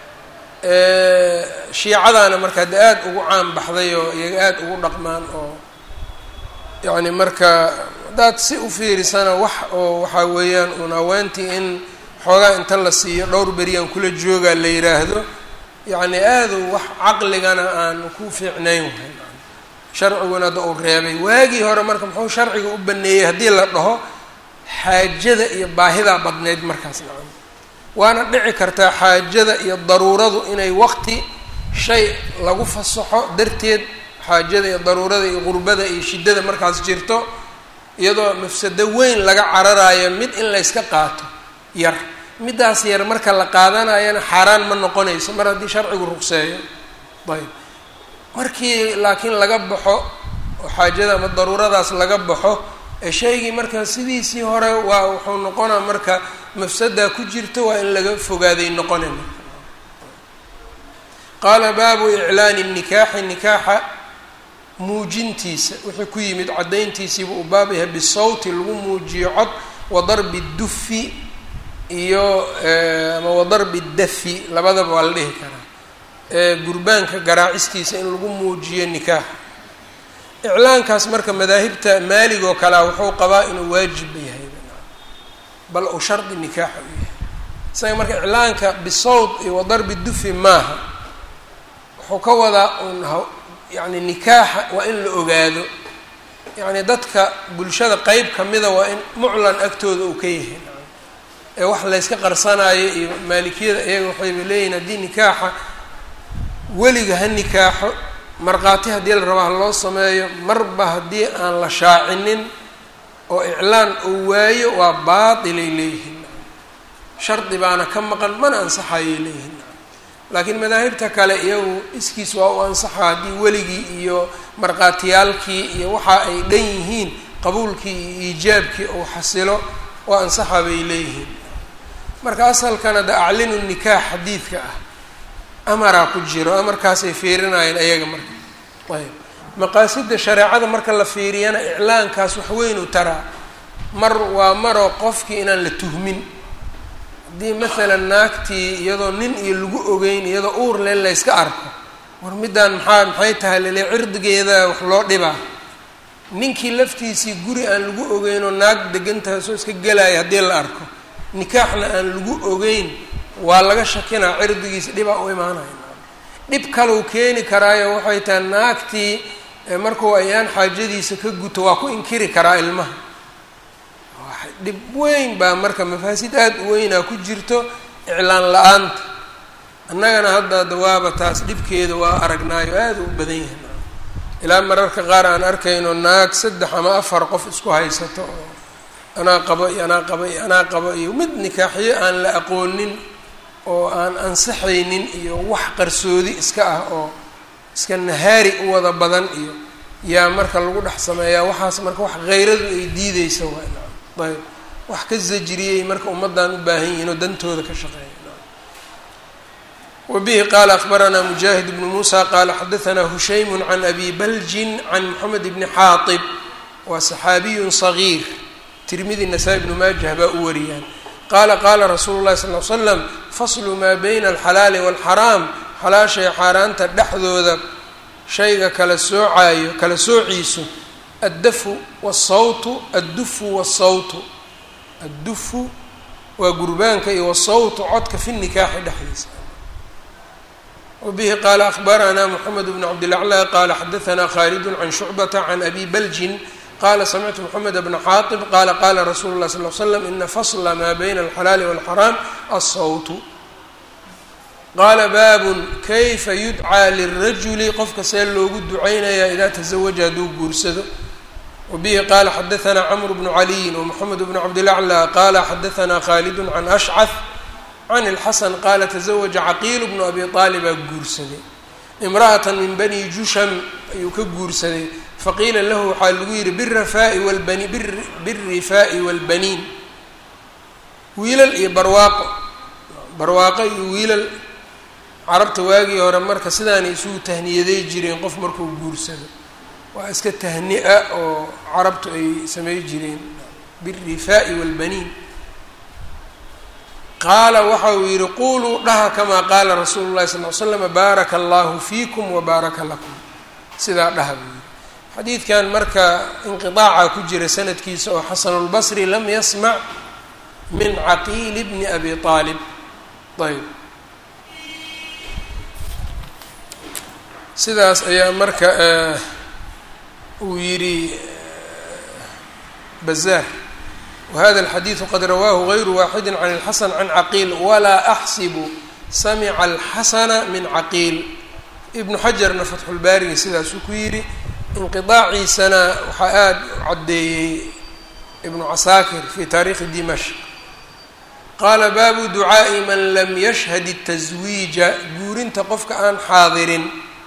shiicadaana marka hadda aada ugu caan baxday oo iyaga aada ugu dhaqmaan oo yacni marka haddaad si u fiirisana wax oo waxaa weeyaan uun haweentii in xoogaa inta la siiyo dhowr beriyaan kula joogaa la yidhaahdo yacni aadu wax caqligana aan ku fiicnayn wahay sharciguna hadda uu reebay waagii hore marka muxuu sharciga u baneeyey haddii la dhaho xaajada iyo baahidaa badneyd markaas nacam waana dhici kartaa xaajada iyo daruuradu inay waqti shay lagu fasaxo darteed xaajada iyo daruurada iyo qurbada iyo shiddada markaas jirto iyadoo mafsado weyn laga cararayo mid in layska qaato yar middaas yar marka la qaadanayana xaaraan ma noqonayso mar haddii sharcigu ruqseeyo ayb markii laakiin laga baxo oo xaajada ama daruuradaas laga baxo ee shaygii marka sidiisii hore waa wuxuu noqonaa marka mafsadaa ku jirto waa in laga fogaaday noqone marka qaala baabu iclaani nikaaxi nikaaxa muujintiisa wixii ku yimid caddayntiisiiba uu baab yahay bisawti lagu muujiyo cod wa darbi dufi iyo ama wa darbi dafi labadaba waa la dhihi karaa gurbaanka garaacistiisa in lagu muujiyo nikaaxa iclaankaas marka madaahibta maalig oo kalea wuxuu qabaa inuu waajibba yahay bal uu shardi nikaaxa u yahay isaga marka iclaanka bisawt iyo wa darbi dufi maaha wuxuu ka wadaa un yacni nikaaxa waa in la ogaado yacni dadka bulshada qeyb kamida waa in muclan agtooda uu ka yahay ee wax layska qarsanaayo iyo maalikiyada iyaga waxayba leeyihin haddii nikaaxa weliga ha nikaaxo markhaati haddii la rabo ha loo sameeyo marba haddii aan la shaacinin oo iclaan uu waayo waa baatilay leeyihiin shardi baana ka maqan mana ansaxayay leeyihiin laakiin madaahibta kale iyagu iskiis waa u ansaxa haddii weligii iyo markhaatiyaalkii iyo waxa ay dhan yihiin qabuulkii iyo iijaabkii uu xasilo waa ansaxa bay leeyihiin marka asalkana de aclinu nikaax xadiidka ah amaraa ku jiro amarkaasay fiirinayeen ayaga marka ayb maqaasida shareecada marka la fiiriyana iclaankaas waxweynu taraa mar waa maroo qofkii inaan la tuhmin haddii maalan naagtii iyadoo nin iyo lagu ogeyn iyadoo uur len layska arko war middaan maxaa maxay tahay lele cirdigeeda wax loo dhibaa ninkii laftiisii guri aan lagu ogeynoo naag degantaasoo iska gelaya haddii la arko nikaaxna aan lagu ogeyn waa laga shakinaa cirdigiisa dhibaa u imaanaya dhib kalau keeni karaayo waxay tahay naagtii markuu ayaan xaajadiisa ka guto waa ku inkiri karaa ilmaha dhib weyn baa marka mafaasid aada u weynaa ku jirto iclaan la-aanta annagana hadda dawaaba taas dhibkeeda waa aragnaayo aada u badan yahay ilaa mararka qaar aan arkayno naag saddex ama afar qof isku haysato oo anaa qabo iyo anaa qabo iyo anaa qabo iyo mid nikaaxyo aan la aqoonin oo aan ansaxaynin iyo wax qarsoodi iska ah oo iska nahaari u wada badan iyo yaa marka lagu dhex sameeyaa waxaas marka wax hayradu ay diideysa waa ayb wax ka zajriyey marka ummaddan u baahan yihiin oo dantooda ka shaqeeya wbihi qala akbaranaa mujaahid bnu muusa qala xadaanaa hushaymu can abi baljin can moxamed bni xaaib waa saxaabiyun صagiir tirmidi nasaa-i bnu maajah baa u wariyaan qaala qaala rasuulu llahi sal l slam faslu maa bayna alxalaali wاlxaraam xalaashay xaaraanta dhexdooda shayga kala soocaayo kala soociisu addafu wsawtu addufu wsawtu addufu waa gurbaanka iyo wasawtu codka fi nikaaxi dhexdiisa wbihi qaala akbaranaa mxamed bn cabdilaclى qaala xadaanaa khalidu can shucbata can abi baljin qala samictu mxamed bna xaaطib qala qala rasuulu اlah sal l slam ina fasla maa bayna alxalaali wاlxaraam alsawtu qaala baabun kayfa yudcaa lirajuli qofka see loogu ducaynaya idaa tazawaja hadduu guursado wabihi qaala xadaanaa camr bnu caliyin wmxamed bnu cabdilaclى qala xadaanaa khalidu can ashcaf can اlxasan qaala tazawaja caqiil bnu abi aalibaa guursaday imra'ata min bani jusham ayuu ka guursaday faqiila lahu waxaa lagu yihi birafaa'i walbani birifaa'i wاlbaniin wiilal iyo barwaaqo barwaaqo iyo wiilal carabta waagii hore marka sidaanay isugu tahniyaday jireen qof markuu guursado waa iska tahni-a oo carabtu ay samey jireen birifaa'i wاlbaniin qaala waxa uu yihi quluu dhaha kamaa qaala rasuulu llahi sal l slama baaraka allahu fiikum wabaaraka lakum sidaa dhaha buu yihi xadiidkan marka inqiaaca ku jira sanadkiisa oo xasanulbasri lam yasmac min caqiili bni abi aalib ayb sidaas ayaa marka uu yidhi bazaar whada alxadiidu qad rawaahu gayru waaxidi can اlxasan can caqiil walaa axsibu samica alxasana min caqiil ibnu xajarna fatxulbaariga sidaasuu ku yidhi inqiaaciisana waxaa aada u caddeeyey ibnu casaakir fi taariikhi dimashq qaala baabu ducaa'i man lam yashhad الtaswiija guurinta qofka aan xaadirin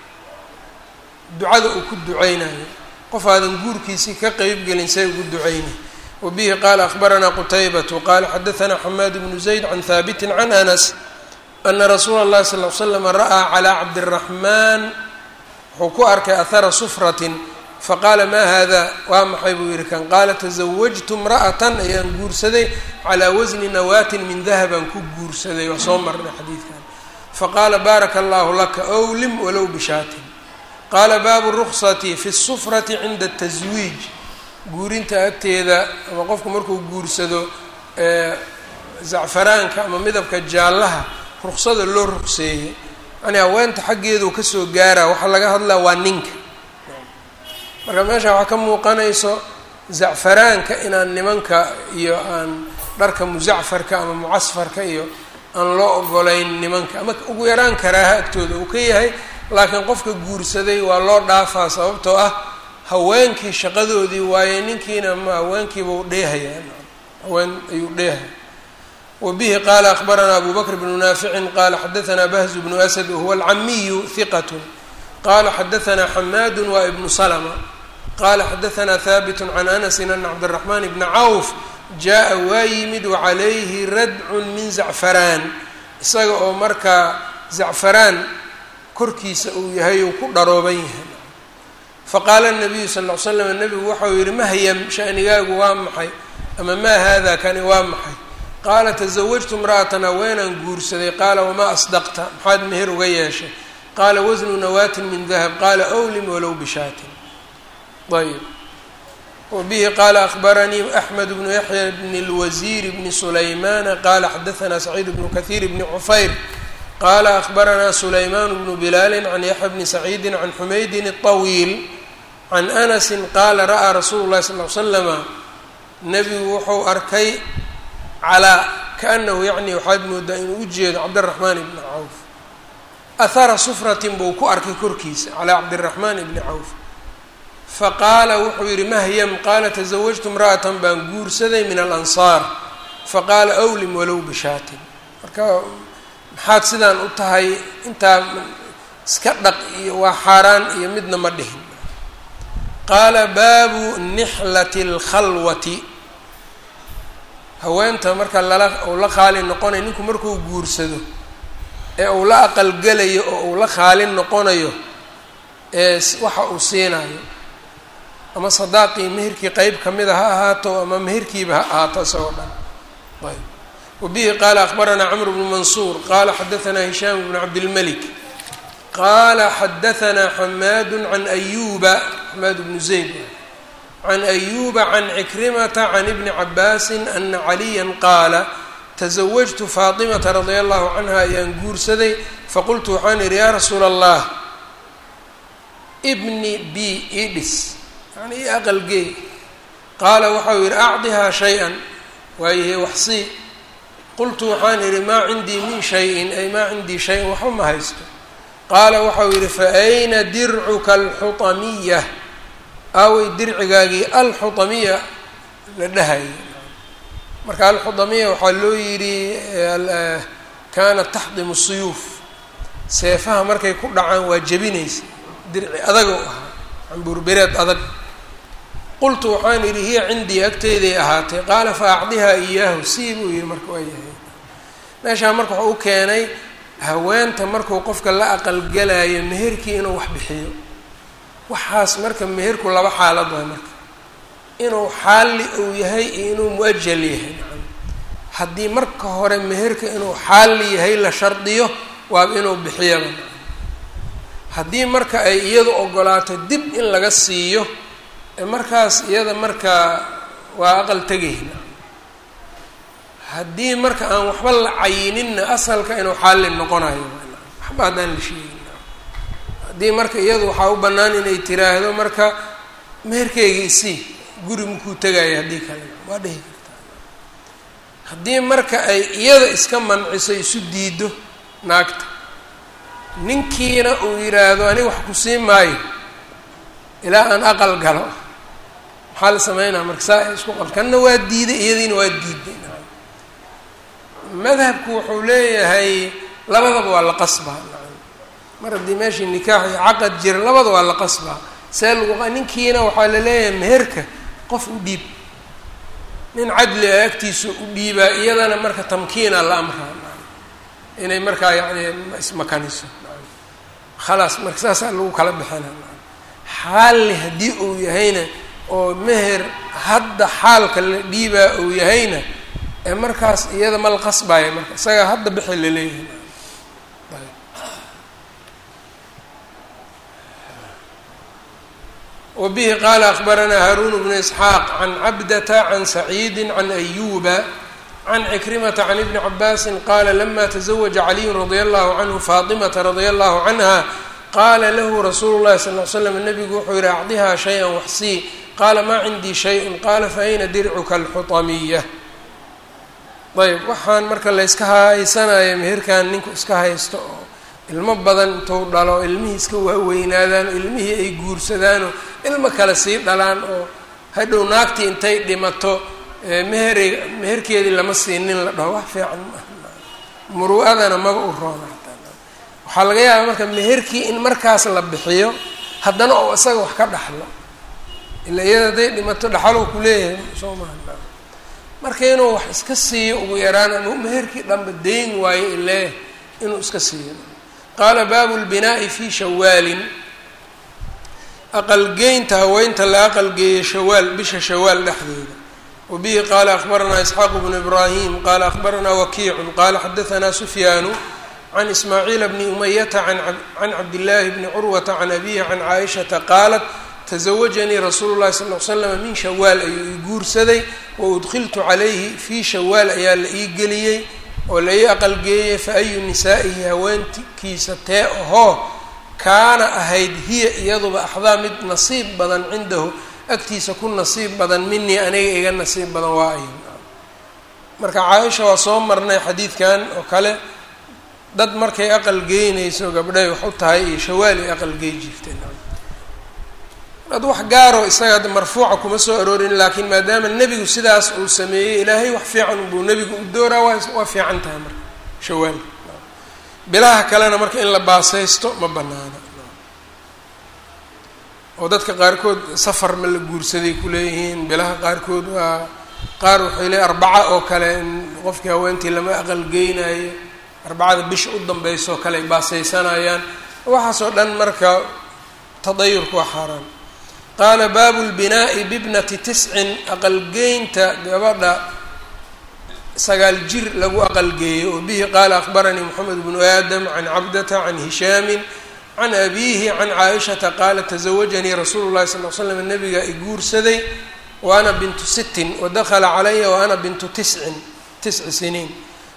ducada uu ku duceynayo qof aadan guurkiisii ka qeybgelin say ugu duceynay wbihi qaala akbaranaa qutaybatu qaala xadaanaa xamaad bnu zayd can haabiti can anas ana rasuula اllahi sal l slama ra'aa calaa cabdiraxmaan wuxuu ku arkay ahara sufratin faqaala maa hada waa maxay buu yihi kan qaala tasawajtu imra'atan ayaan guursaday calaa wasni nawaatin min dahabaan ku guursaday waa soo marnay xadiidkan faqaala baaraka allahu laka owlim walow bishaatin qaala baabu ruksati fi sufrati cinda taswiij guurinta agteeda ama qofku markuu guursado zacfaraanka ama midabka jaallaha ruksada loo rugseeyey yani haweenta xaggeedu kasoo gaaraa waxaa laga hadlaa waa ninka marka meesha waxaa ka muuqanayso zacfaraanka inaan nimanka iyo aan dharka muzacfarka ama mucasfarka iyo aan loo ogolayn nimanka ama ugu yaraan karaaha agtooda uu ka yahay laakiin qofka guursaday waa loo dhaafaa sababtoo ah haweenkii shaqadoodii waaye ninkiina ma haweenkiibau dheehayaa haween ayuu dheehaya wa bihi qaala akbaranaa abu bakr bnu naaficin qaala xadaanaa bahzu bnu asad wahuwa alcamiyu hiqatu qaala xadaanaa xamaadu waa ibnu salma qaala xadaanaa haabitu can anasin ana cabdiraxmaan bna cawf jaa waa yimid wacalayhi radcun min zacfaraan isaga oo markaa zacfaraan korkiisa uu yahay uu ku dharooban yahay faqaala nabiyu sal l slam nabigu waxau yihi mahyam shanigaagu waa maxay ama maa hada kani waa maxay qaala tasawajtu imra'atan haweenaan guursaday qaala wamaa asdaqta maxaad meher uga yeeshay qaala wasnu nawaatin min dahab qaala owlim walow bishaatin ayb wabihi qaala akbaranii axmed bnu yaxya bni lwasiir bni sulaymana qaala xadaanaa saciid bnu kahiir bni cufayr qaala akbaranaa sulaymaan bnu bilaali can yaxya bni saciidi can xumaydin الطawiil can anasi qaala ra'aa rasuulu llahi sal l slama nebigu wuxuu arkay calaa kaanahu yacni waxaad moodaa inuu u jeedo cabdiraxmaan ibni cawf ahara sufratin buu ku arkay korkiisa calaa cabdiraxmaan ibni cawf faqaala wuxuu yihi mahyam qaala tasawajtu imra'atan baan guursaday min alansaar faqaala awlim walow bishaatin marka maxaad sidaan u tahay intaa iska dhaq iyo waa xaaraan iyo midna ma dhihin qaala baabu nixlati اlkhalwati haweenta marka lala uu la qaali noqonayo ninku markuu guursado ee uu la aqalgelayo oo uu la qaalin noqonayo ee waxa uu siinayo ama sadaaqii meherkii qeyb kamida ha ahaato ama meherkiiba ha ahaato isagoo dhan ayb wabihi qaala akbaranaa cmr bnu mansuur qaala xadaanaa hishaam bnu cabdilmalik qaala xadaanaa xamaadu can ayuba xamaad bnu zayd can ayuba can cikrimata can ibni cabaasin ana caliya qaala tasawajtu faatimata radia allahu canha ayaan guursaday faqultu waxaan idhi yaa rasuula allah ibni b idhis yani i aqalgeey qaala waxau yidhi acdihaa shay-an waayahe waxsii qultu waxaan idhi maa cindii min shayin ay maa cindii shay-an waxba ma haysto qaala waxau yidhi fa ayna dircuka alxutamiya aaway dircigaagii alxutamiya la dhahaya marka alxudamiya waxaa loo yidhi kaanat taxdimu suyuuf seefaha markay ku dhacaan waa jebinaysa dirci adago ahaa cambuurbereed adag qultu waxaan idhi hiya cindii agteyday ahaatay qaala fa acdihaa iyaahu sii buu yihi marka waa yahay meeshaa marka waxau u keenay haweenta markuu qofka la aqalgalayo meherkii inuu wax bixiyo waxaas marka meherku laba xaalad waay marka inuu xaalli uu yahay iyo inuu mu-ajal yahay haddii marka hore meherka inuu xaalli yahay la shardiyo waaba inuu bixiyaba haddii marka ay iyadu ogolaato dib in laga siiyo markaas iyada markaa waa aqal tegayna haddii marka aan waxba la cayininna asalka inuu xaalli noqonayo waxba haddaan la sheegin haddii marka iyadu waxaa u bannaan inay tiraahdo marka meherkeyga isii guri makuu tegaayo haddii kale waa dhihi kartaa haddii marka ay iyada iska manciso isu diido naagta ninkiina uu yidhaahdo aniga wax ku sii maayo ilaa aan aqal galo maxaa la sameynaa marka saa ay isku qab kanna waa diiday iyadiina waa diiday madhabku wuxuu leeyahay labadaba waa la qasbaa mar haddii meeshii nikaax iyo caqad jira labada waa la qasbaa see lagu ninkiina waxaa la leeyahay meherka qof u dhiib nin cadli a agtiisa u dhiibaa iyadana marka tamkiina la amraa inay markaa yacni ismakaniso khalaas marka saasaa lagu kala bixina xaalli haddii uu yahayna oo meher hadda xaalka la dhiibaa uu yahayna ee markaas iyada ma la qasbaayo marka isagaa hadda bixi laleeyahay wbihi qaala akbaranaa haaruun bnu isxaaq can cabdata can saciidi can ayuba can cikrimata can ibni cabaasin qaala lama taزawaja caliyu radia allahu canhu faatimata radia allahu canha qaala lahu rasuulu llahi sal l slam nabigu wuxuu yihi acdihaa shay-an waxsii qaala maa cindii shayء qaala faayna dircuka alxutamiya ayb waxaan marka layska haysanaya meherkan ninku iska haysto oo ilmo badan intuu dhalo ilmihii iska waaweynaadaan oo ilmihii ay guursadaanoo ilmo kale sii dhalaan oo hadhow naagtii intay dhimato mehere meherkeedii lama siinin la dhaho wax fiican muru-adana maba u roona waxaa laga yaabaa marka meherkii in markaas la bixiyo haddana oo isaga wax ka dhaxlo ila iyada hadday dhimato dhaxalow ku leeyahay soo maha marka inuu wax iska siiyo ugu yaraan ama meherkii dhanba dayn waayo ilee inuu iska siiyo qaala baabu lbinaa'i fi shawaalin aqalgeynta haweynta la aqalgeeyo shawaal bisha shawaal dhexdeeda wa bihi qaala akbaranaa isxaaqu bnu ibraahim qaala akbaranaa wakiicun qaala xadahanaa sufyaanu can ismaaciila bni umayata can cabdillaahi bni curwata can abihi can caaishata qaalat tasawajanii rasuulu llahi sal l slama min shawaal ayuu ii guursaday wa udkhiltu calayhi fii shawaal ayaa la ii geliyey oo la ii aqalgeeyey fa ayu nisaa'ihi haweenkiisa tee ahoo kaana ahayd hiya iyaduba axdaa mid nasiib badan cindahu agtiisa ku nasiib badan minii aniga iga nasiib badan waa ay marka caaisha waa soo marnay xadiidkan oo kale dad markay aqal geynayso gabdhay wax u tahay iyo shawaal ay aqal gey jirteen dad wax gaaro isaga hadda marfuuca kuma soo aroorin laakiin maadaama nebigu sidaas uu sameeyey ilaahay wax fiican buu nebigu u dooraa waa waa fiican tahay marka shawaal bilaha kalena marka in la baasaysto ma banaana oo dadka qaarkood safar ma la guursaday kuleeyihiin bilaha qaarkood waa qaar waxay leey arbaca oo kale in qofkii haweentii lama aqalgeynayo arbacada bisha u dambaysa oo kale ay baasaysanayaan waxaasoo dhan marka tadayurku waa xaaraan qaala baabu lbinaa'i bibnati tiscin aqalgeynta gabadha sagaal jir lagu aqalgeeyo oo bihi qaala akbaranii moxamed bnu aadam can cabdata can hishaamin can abiihi can caaishata qaala tasawajanii rasuulu llahi sal l slam nabiga i guursaday wa ana bintu sittin wadakhala calaya wa ana bintu tiscin tisci siniin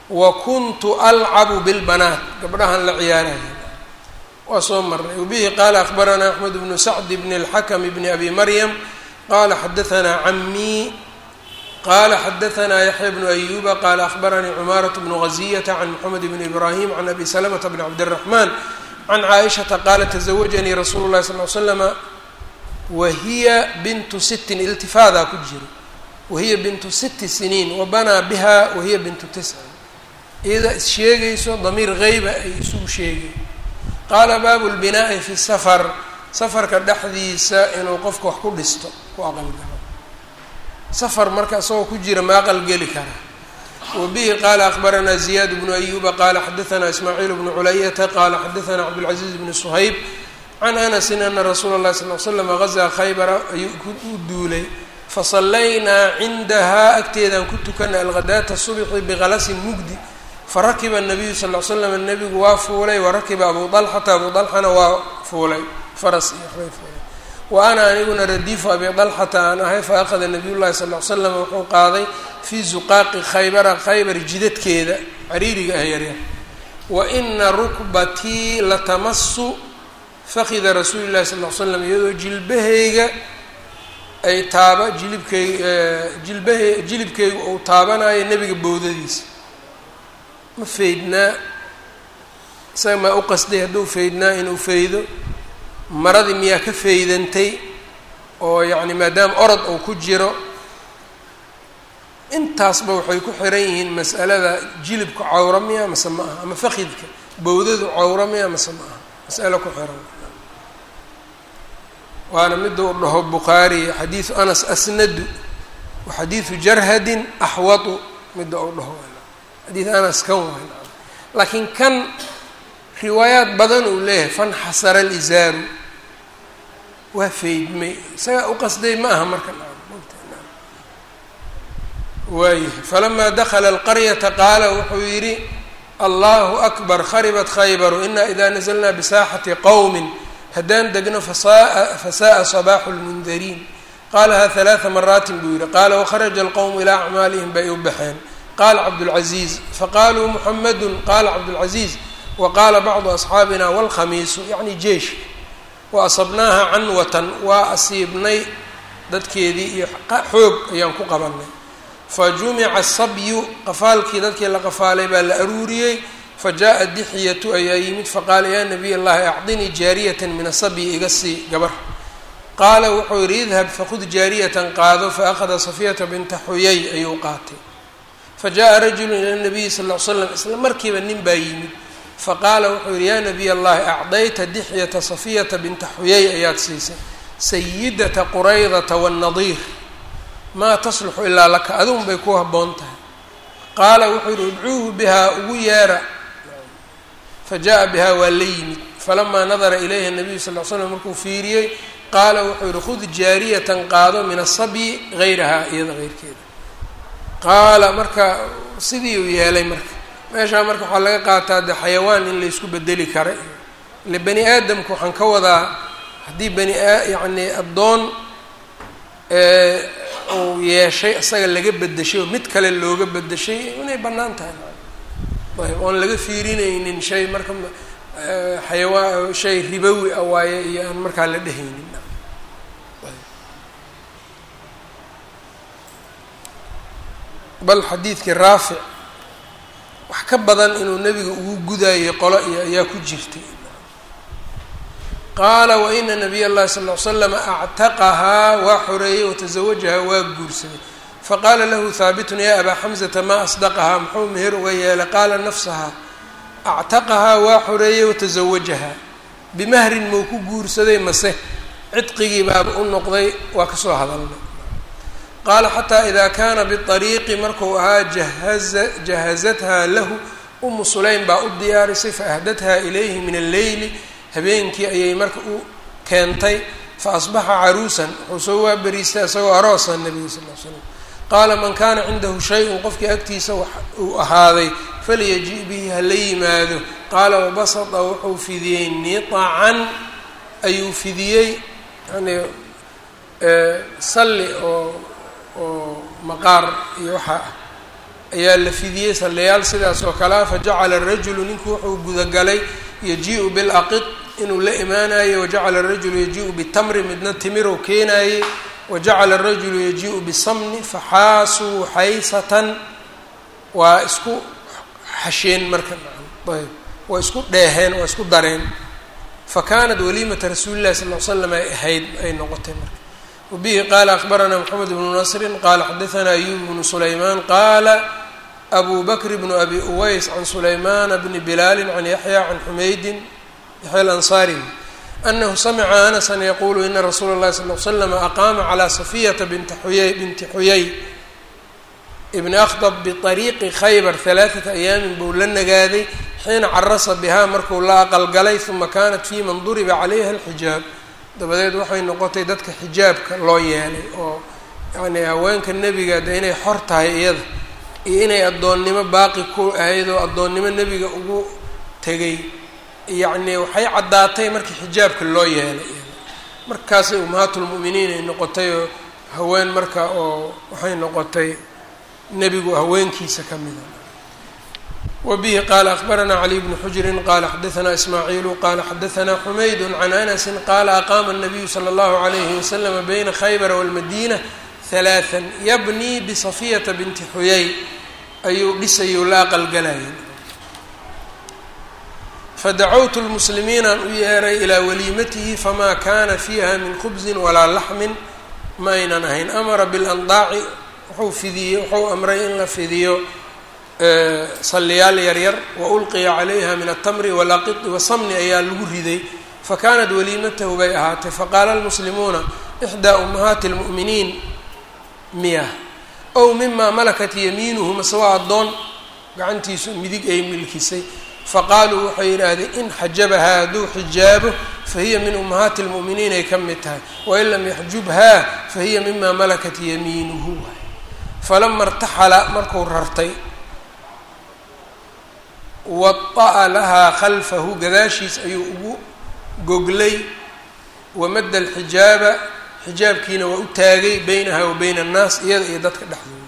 wa kuntu alcabu bilbanaat gabdhahan la ciyaaraya waa soo marnay wabihi qaala akbaranaa axmed bnu sacd bni اlxakm bni abi maryam qala xadaanaa camii qala xadaanaa yaxya bnu ayuba qala akbaranii cumaaraة bnu gaziyata can mxamed bni ibrahim can abi slmta bni cabdالraxman can caaishata qaala tزawajanii rasuulu lahi sal l slama wahiya bintu sittin iltifaadaa ku jiro wahiya bintu sitti siniin wabanaa biha wahiya bintu tiscin iyada is sheegayso damiir geyba ay isugu sheegay qaala baabu lbinaa'i fi safar safarka dhexdiisa inuu qofka wax ku dhisto ku aqalgalo safar marka isagoo ku jira ma aqalgeli kara wabihi qaala akbaranaa ziyaad bnu ayuba qaala xadaanaa ismaaciil bnu culayata qaala xadaanaa cabdulcaziiz bni suhayb can anasin ana rasuula اllahi sal l slam gazaa khaybara ayuu u duulay fasallaynaa cindahaa agteedaan ku tukanay alghadaata subxi biqalasin mugdi farakiba nabiyu sal l slam nabigu waa fuulay warakiba abu dalxata abu dalxana waa fuulay faras iyo waxbay fuulay wa ana aniguna radiifu abi dalxata aan ahay fa akhada nabiy llahi sal l slam wuxuu qaaday fii zuqaaqi khaybara khaybar jidadkeeda cariiriga ah yaryar wa ina rukbatii latamasu fakida rasuuli llahi sal l slam iyadoo jilbahayga ay taaba jilibkayg jilbahe jilibkaygu uu taabanayo nebiga bowdadiisa ma faydnaa isaga maa u qasday hadduu faydnaa inuu faydo maradii miyaa ka faydantay oo yacni maadaama orod uu ku jiro intaasba waxay ku xiran yihiin mas'alada jilibka cawra miya mase ma aha ama fakidka bowdadu cawra miya mase ma aha mas'alo ku xiran waana mida u dhaho bukhaari xadiidu anas asnadu wa xadiidu jarhadin axwatu mida u dhaho xadiid anas kan waay laakiin kan riwaayaad badan uu leeyahay fanxasara alizaaru waa faydmay isagaa u qasday ma aha marka waayahay falamaa dakala alqaryata qaala wuxuu yidhi allahu akbar kharibat khaybaru ina ida nazalnaa bisaaxati qowmin haddaan degno fasaa fasa'a sabaaxu lmundariin qaalaha halaaa maraatin buu yihi qaala wakharaja alqowmu ilaa acmaalihim bay u baxeen qaala cabdulcaziiz faqaaluu muxamedun qaala cabdulcaziiz wa qaala bacdu asxaabina walkhamiisu yacni jeish wa asabnaaha canwatan waa asiibnay dadkeedii iyo xoog ayaan ku qabanay fa jumica asabyu qafaalkii dadkii la qafaalay baa la aruuriyey fa jaa dixyatu ayaa yimid faqaala yaa nabiy allahi acdinii jaariyatan min asabyi iga sii gabar qaala wuxuu yidhi idhab fakhud jaariyatan qaado faأkhada safiyata binta xuyay ayuu qaatay fajaءa rajulu ila nabiyi sal l slam isla markiiba nin baa yimid faqaala wuxuu yihi yaa nabiy allahi acdayta dixyata safiyata binta xuyay ayaad siisay sayidata quraydata wاnnadiir maa tasluxu ilaa laka adun bay ku haboon tahay qaala wuxuu yihi udcuuhu bihaa ugu yeera fajaءa bihaa waa la yimid falamaa nadara ilayha nabiyu sal l slam markuu fiiriyey qaala wuxuu yihi khud jaariyatan qaado min asabyi gayrahaa iyada heyrkeeda qaala marka sidii uu yeelay marka meeshaa marka waxaa laga qaataa de xayawaan in laysku bedeli kara ile bani aadamku waxaan ka wadaa haddii bani a yacni addoon uu yeeshay isaga laga bedeshay oo mid kale looga bedeshay inay bannaan tahay ayb oon laga fiirinaynin shay marka xayawaan shay ribowi a waaye iyo aan markaa la dhehaynin bal xadiidkii raafic wax ka badan inuu nebiga ugu gudaayay qolo iyo ayaa ku jirtay qaala waina nabiy اllahi sal ly slama actaqahaa waa xoreeyey watazawajahaa waa guursaday faqaala lahu haabitun ya abaa xamzata maa asdaqahaa muxuu meher uga yeelay qaala nafsahaa actaqahaa waa xoreeyey watazawajahaa bimahrin muu ku guursaday mase cidqigii baaba u noqday waa kasoo hadalnay qaala xataa ida kaana biariiqi marku ahaa jahaza jahazathaa lahu umu sulaym baa u diyaarisay faahdathaa ilayhi min alleyli habeenkii ayay marka u keentay faasbaxa caruusan wuxuu soo waaberiistay isagoo aroosa nabiga sal l slam qaala man kaana cindahu shay-un qofkii agtiisa uu ahaaday falyaji bihi hala yimaado qaala wabasata wuxuu fidiyey niطacan ayuu fidiyey yani salli oo oo maqaar iyo waxaa ah ayaa la fidiyey sallayaal sidaas oo kalea fajacala rajulu ninku wuxuu gudagalay yaji-u bilaqid inuu la imaanayo wajacala rajulu yaji-u bitamri midna timirow keenaayey wajacala rajulu yaji-u bisamni faxaasuu xaysatan waa isku xasheen marka ayb waa isku dheeheen waa isku dareen fa kaanat waliimata rasuuli llahi sal l slam ay ahayd ay noqotay marka wabihi qaala akbaranaa moxamed bnu nasrin qaala xadaanaa ayub bnu sulaymaan qaala abu bakr bnu abi uways can sulaymana bni bilaali can yaxya can xumaydin yaxya alansaari anahu samica anasan yaquulu ina rasuula اllahi sal l slam aqaama calaa safiyata binti xuyay binti xuyay ibni akhdab biariiqi khaybar halaaثata ayaamin buu la nagaaday xiina carasa bihaa markuu la aqalgalay uma kanat fi man duriba calayha alxijaab dabadeed waxay noqotay dadka xijaabka loo yeelay oo yani haweenka nebiga de inay xor tahay iyada iyo inay addoonnimo baaqi ku ahayd oo addoonnimo nebiga ugu tegay yacni waxay caddaatay markii xijaabka loo yeelay markaasay ummahaatulmu'miniin ay noqotay oo haween marka oo waxay noqotay nebigu haweenkiisa ka mida wbihi qaala akbaranaa caliy bnu xujrin qaala xadaanaa ismaaciilu qaala xadaanaa xumaydu can anasi qaala aqaama الnabiyu slى اllahu عalayhi waslama bayna khaybara wاlmadina halaثa yabnii bisafiyata binti xuyay ayuu dhisayou la aqalgalayay fadacawtu lmuslimiinaan u yeeray ilaa waliimatihi famaa kana fiiha min khubsin walaa laxmin ma aynan ahayn amara bilandaaci wuxuu fidiyey wuxuu amray in la fidiyo salliyaal yaryar wa ulqiya calayha min altamri walaqidi wasamni ayaa lagu riday fakanat waliimatahu bay ahaatay faqaala almuslimuuna ixdaa ummahaati lmu'miniin miyah ow mimaa malakat yamiinuhu mase waa addoon gacantiisu midig ay milkisay faqaaluu waxay yidhaahdeen in xajabahaa hadduu xijaabo fahiya min ummahaati lmu'miniin ay ka mid tahay wain lam yaxjubhaa fahiya mima malakat yamiinuhu falama irtaxala markuu rartay wada'a lahaa khalfahu gadaashiis ayuu ugu goglay wamadda alxijaaba xijaabkiina waa u taagay beynaha wa beyna annaas iyada iyo dadka dhexdooda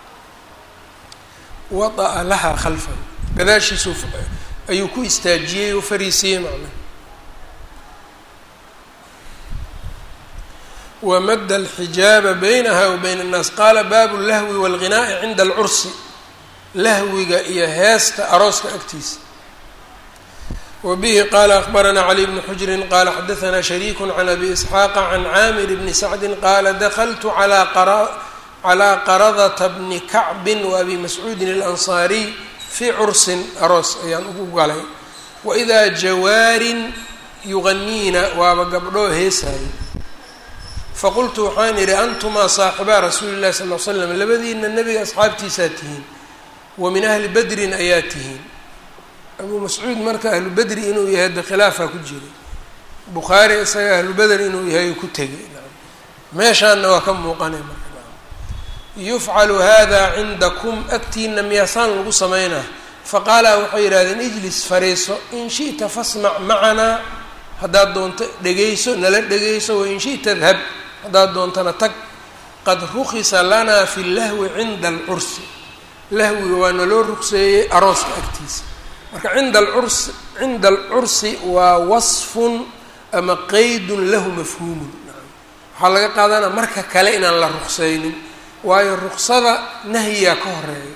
wada'a lahaa khalfahu gadaashiisu ayuu ku istaajiyey oo fariisiyey macnaha wamadda alxijaaba baynaha wa bayna annaas qaala baabu lahwi waalghinaa'i cinda alcursi lahwiga iyo heesta arooska agtiisa wa bihi qaala akbaranaa cali bnu xujrin qaala xadaanaa shariiku can abi isxaaqa can caamir bni sacdin qaala dakaltu calaa qaradata bni kacbin wa abi mascuudin alansaariy fii cursin aroos ayaan ugu galay waidaa jawaarin yuganiina waaba gabdhoo heesaayo faqultu waxaan idhi antumaa saaxibaa rasuuli llahi sal l slam labadiina nebiga asxaabtiisaa tihiin wa min ahli bedrin ayaa tihiin abuu mascuud marka ahlu bedri inuu yahay de khilaafaa ku jiray bukhaari isaga ahlu beder inuu yahay ku tegay meeshaanna waa ka muuqanay marka yufcalu hada cindakum agtiina miyaasaan lagu samaynaa faqaala waxay yidhahdeen ijlis fariiso in shi'ta fasmac macanaa haddaad doonto dhegayso nala dhegayso wain shi'ta dhab haddaad doontana tag qad rukhisa lanaa fi lahwi cinda alcursi lahwiga waa naloo rugseeyey arooska agtiisa marka cinda alcursi cinda alcursi waa wasfun ama qeydun lahu mafhuumun waxaa laga qaadanaa marka kale inaan la rukseynin waayo ruksada nahyiyaa ka horeeya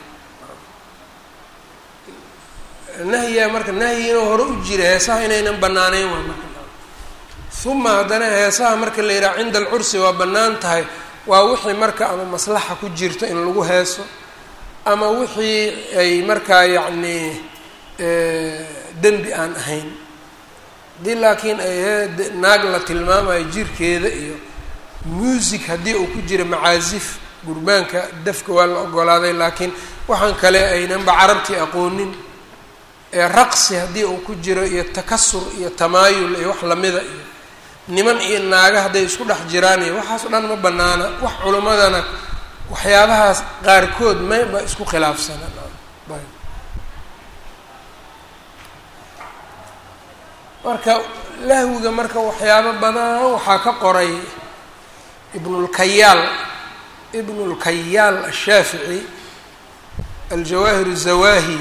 nahyiyaa marka nahyi inuu hore u jira heesaha inaynan banaaneyn waa marka uma haddana heesaha marka la yidhaha cinda alcursi waa bannaan tahay waa wixii marka ama maslaxa ku jirto in lagu heeso ama wixii ay markaa yacnii dembi aan ahayn haddii laakiin ay naag la tilmaamayo jirkeeda iyo muusig haddii uu ku jiro macaasif gurbaanka dafka waa la ogolaaday laakiin waxaan kale aynanba carabtii aqoonin ee raqsi haddii uu ku jiro iyo takasur iyo tamaayul iyo wax lamida iyo niman iyo naaga hadday isku dhex jiraan iyo waxaas o dhan ma banaana wax culimmadana waxyaabahaas qaarkood mayba isku khilaafsana marka lahwiga marka waxyaabo badan waxaa ka qoray ibnulkayaal ibnulkayaal ashaafici aljawaahir الzawahi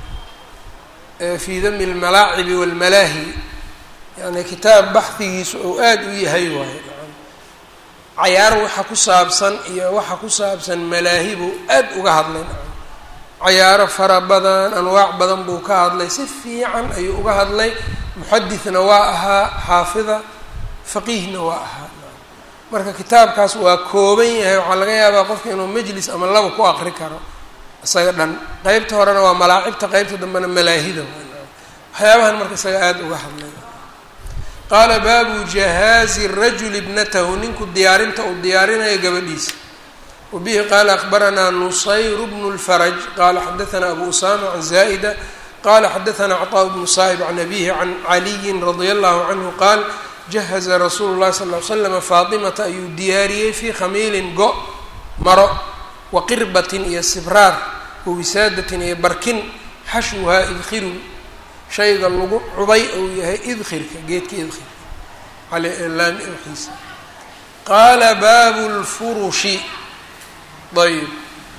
fi dami اlmalaacibi wاlmalaahi yani kitaab baxdigiisu ou aada u yahay waaye cayaar waxa ku saabsan iyo waxa ku saabsan malaahi buu aad uga hadlay cayaaro fara badan anwaac badan buu ka hadlay si fiican ayuu uga hadlay muxadithna waa ahaa xaafida faqiihna waa ahaa marka kitaabkaas waa kooban yahay waxaa laga yaabaa qofka inuu majlis ama laba ku aqri karo isaga dhan qeybta horena waa malaacibta qeybta dambena malaahida waxyaabahan marka isaga aada uga hadlay qaala baabu jahaazi rajuli ibnatahu ninku diyaarinta uu diyaarinayo gabadhiisa wabihi qaala akbaranaa nusayr bnu lfaraj qaala xadaanaa abu usama can zaa'ida qala xadaanaa caطaa bnu saa'ib can abihi can caliyin radia allahu canhu qaal jahaza rasuulu llahi sal ly slama faatimata ayuu diyaariyey fii khamiilin go maro wa qirbatin iyo sibraar wa wisaadatin iyo barkin xashwuhaa idkhirun shayga lagu cubay ou yahay idkhirka geedka idkhirka laami wiisa qaala baabu lfurushi ayb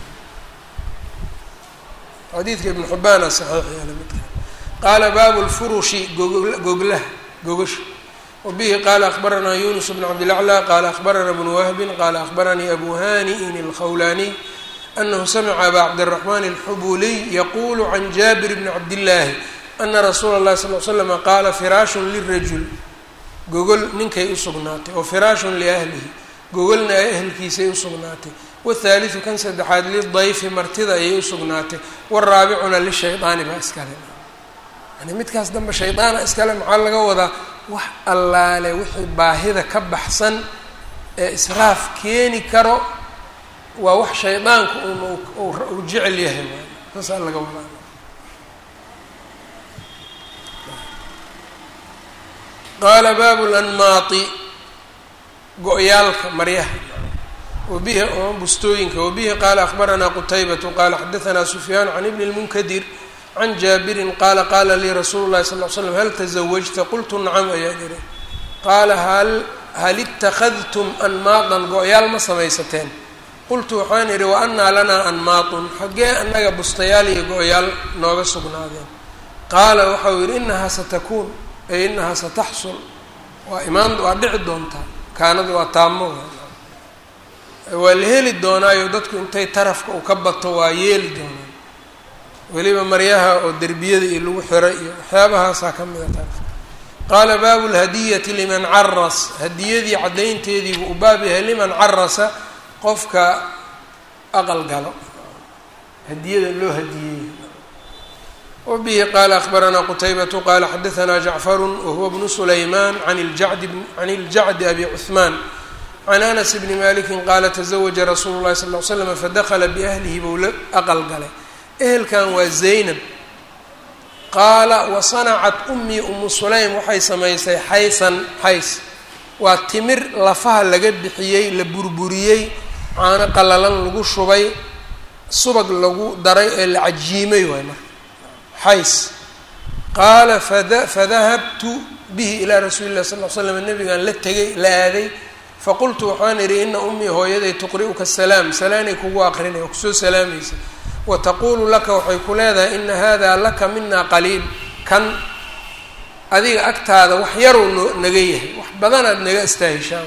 xadiidka ibn xubaana saxiix yaala midka qaala baabu lfurushi goglaha gogasha wabihi qaala akbaranaa yunus bn cabdilaclى qaala akbaranaa bnu wahbin qaala akbaranii abu hani'in اlkhawlaniy anahu samica aba cabdالraxman اlxubuliy yaqulu can jaabir bni cabdillaahi ana rasuula اllahi sal l slama qaala firaashun lirajul gogol ninkay usugnaatay oo firaashun liahlihi gogolna ay ahelkiisay usugnaatay wthaaliثu kan saddexaad lidayfi martida ayay usugnaatay waraabicuna lishaydaani baa iskale yani midkaas dambe shaydaana iskale maxaa laga wadaa wax allaale wixii baahida ka baxsan ee israaf keeni karo waa wax shaydaanku un uu jecel yahay saasaa laga wadaa qaala baabu lanmaati go-yaalka maryaha wabihi oo bustooyinka wabihi qaala akbaranaa qutaybatu qaala xadaanaa sufyaan can ibni lmunkadir can jaabirin qaala qaala lii rasuulu llahi sal l slam hal tasawajta qultu nacam ayaan ihi qaala hal hal ittakhadtum anmaadan go-yaal ma samaysateen qultu waxaan idhi wa annaa lanaa anmaatun xaggee annaga bustayaal iyo go-yaal nooga sugnaadeen qaala waxau yidhi inahaa satakuun ay inahaa sataxsul waa imaan waa dhici doontaa kaanadu waa taamo waa la heli doonaayo dadku intay tarafka uu ka bato waa yeeli doonaa weliba maryaha oo derbiyada iyo lagu xiray iyo waxyaabahaasaa ka mida tarafka qaala baabu lhadiyati liman caras hadiyadii caddaynteediibu u baab yahay liman carasa qofka aqal galo hadiyada loo hadiyeeyo wabihi qaala akbaranaa qutaybatu qaala xadaanaa jacfaru wahuwa bnu sulaymaan an ljacdi can iljacdi abi cuhmaan can anas bni maliki qaala tazawaja rasuulu llahi sal l slam fadakla biahlihi bou la aqal galay ehelkan waa zaynab qaala wasanacat umii umu sulaym waxay samaysay xaysan xays waa timir lafaha laga bixiyey la burburiyey caano qalalan lagu shubay subag lagu daray ee la cajiimay waay marka xays qaala fada fadahabtu bihi ilaa rasuuli lah sal l slam nabigaan la tegay la aaday faqultu waxaan idhi ina ummii hooyaday tuqri'uka salaam salaanay kugu aqrinay oo kusoo salaamaysa wa taquulu laka waxay ku leedahay ina hada laka mina qaliil kan adiga agtaada wax yaruu no naga yahay wax badanaad naga astaahishaa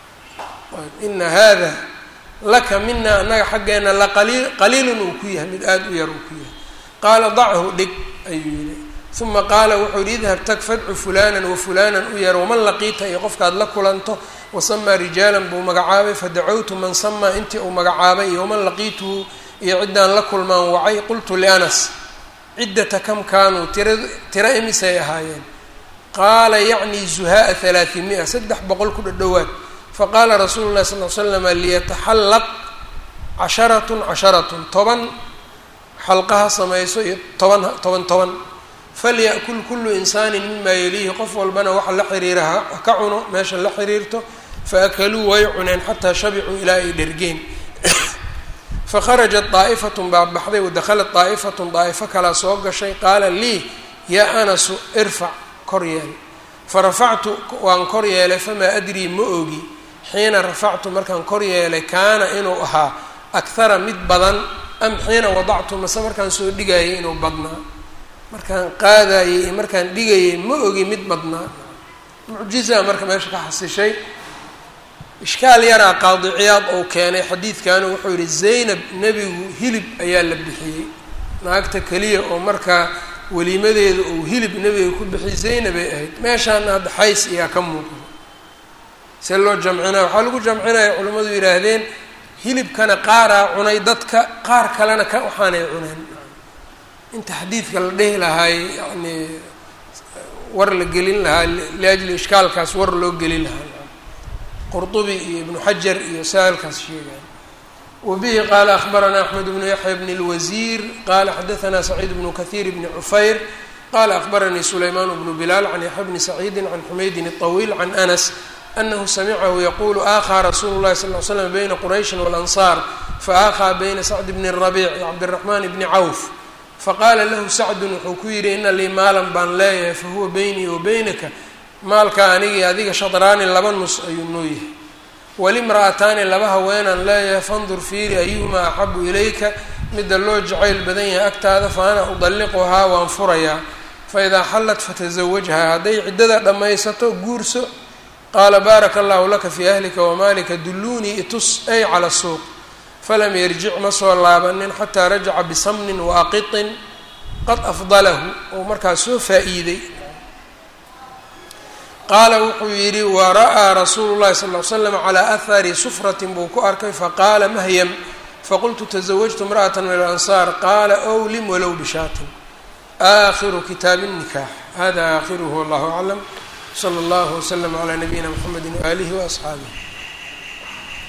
ina hada laka mina annaga xaggeena laqaliil qaliilun uu ku yahay mid aada u yar uu ku yahay qaala dachu dhig ayuu yihi uma qaala wuxuu yihi idhab tag fadcu fulanan wa fulanan u yar waman laqiita iyo qofkaad la kulanto wasamaa rijaalan buu magacaabay fadacawtu man samaa intii uu magacaabay iyo waman laqiituhu iyo ciddaan la kulmaan wacay qultu lianas ciddata kam kaanuu tira tira imisay ahaayeen qaala yacni zuhaaa halaaثimia saddex boqol ku dhadhowaad faqaala rasuulu llahi sal l slama liyataxallaq casharatun casharatun toban xalqaha samayso iyo toban toban toban falya'kul kullu insaanin mima yaliihi qof walbana waxa la xiriira ha ka cuno meesha la xiriirto faakaluu way cuneen xataa shabicuu ilaa ay dhergeen fakharajat daa'ifatun baa baxday wadakhalat daa'ifatun daa'ifo kalaa soo gashay qaala lii yaa anasu irfac kor yeel farafactu waan kor yeelay famaa adrii ma ogi xiina rafactu markaan kor yeelay kaana inuu ahaa akhara mid badan am xiina wadactu mase markaan soo dhigayay inuu badnaa markaan qaadayay iyo markaan dhigayay ma ogi mid badnaa mucjizaa marka meesha ka xasishay ishkaal yaraa qaadiciyaad ou keenay xadiidkanu wuxuu yihi zaynab nebigu hilib ayaa la bixiyey naagta keliya oo markaa weliimadeeda uu hilib nebiga ku bixiyey zaynabay ahayd meeshaana hadda xays ayaa ka muuqda see loo jamcinaya waxaa lagu jamcinaya culimmadu yidhaahdeen hilibkana qaaraa cunay dadka qaar kalena ka waxaanay cuneen inta xadiidka la dhehi lahaay yani war la gelin lahaa liajli ishkaalkaas war loo gelin lahaa qurطubi iyo ibnu xajar iyo saalkaas sheegaan wabihi qaala akhbaranaa axmed bnu yaxya bn اlwasiir qala xadaanaa saciid bnu kahiir bni cufayr qala akhbaranii sulaymaan bnu bilaal can yaxya bni saciidi can xumaydin الطawiil can anas anahu samicahu yaqulu aakhaa rasuulu lahi sal l slam bayna qurayshi walansaar faakhaa bayna sacd bni rabiic iyo cabdiraxmaan bni cawf faqaala lahu sacdun wuxuu ku yidhi ina lii maalan baan leeyahay fahuwa beynii wa beynaka maalka anigii adiga shadraani laba nus ayuu noo yahay walimra'ataani laba haweenaan leeyahay fandur fiiri ayuhumaa axabu ilayka midda loo jacayl badan yahay agtaada fa ana udalliquhaa waan furayaa faidaa xallat fatasawajhaa hadday ciddada dhammaysato guurso qaala baaraka allahu laka fii ahlika wamaalika dulluunii itus ay cala suuq falam yarjic ma soo laabanin xataa rajaca bisamnin waaqitin qad afdalahu ou markaas soo faa-iiday qaala wuxuu yidhi wara'aa rasuulu llahi sal ly slam calaa ahari sufratin buu ku arkay faqaala mahyam faqultu tasawajtu imra'ata min alansaar qaala owlim walow bishaatin aakhiru kitaabi الnikaax hada aakhiruhu wallahu aclam slى اllah wslm عlى nabiyina mxamedi waalihi waasxaabih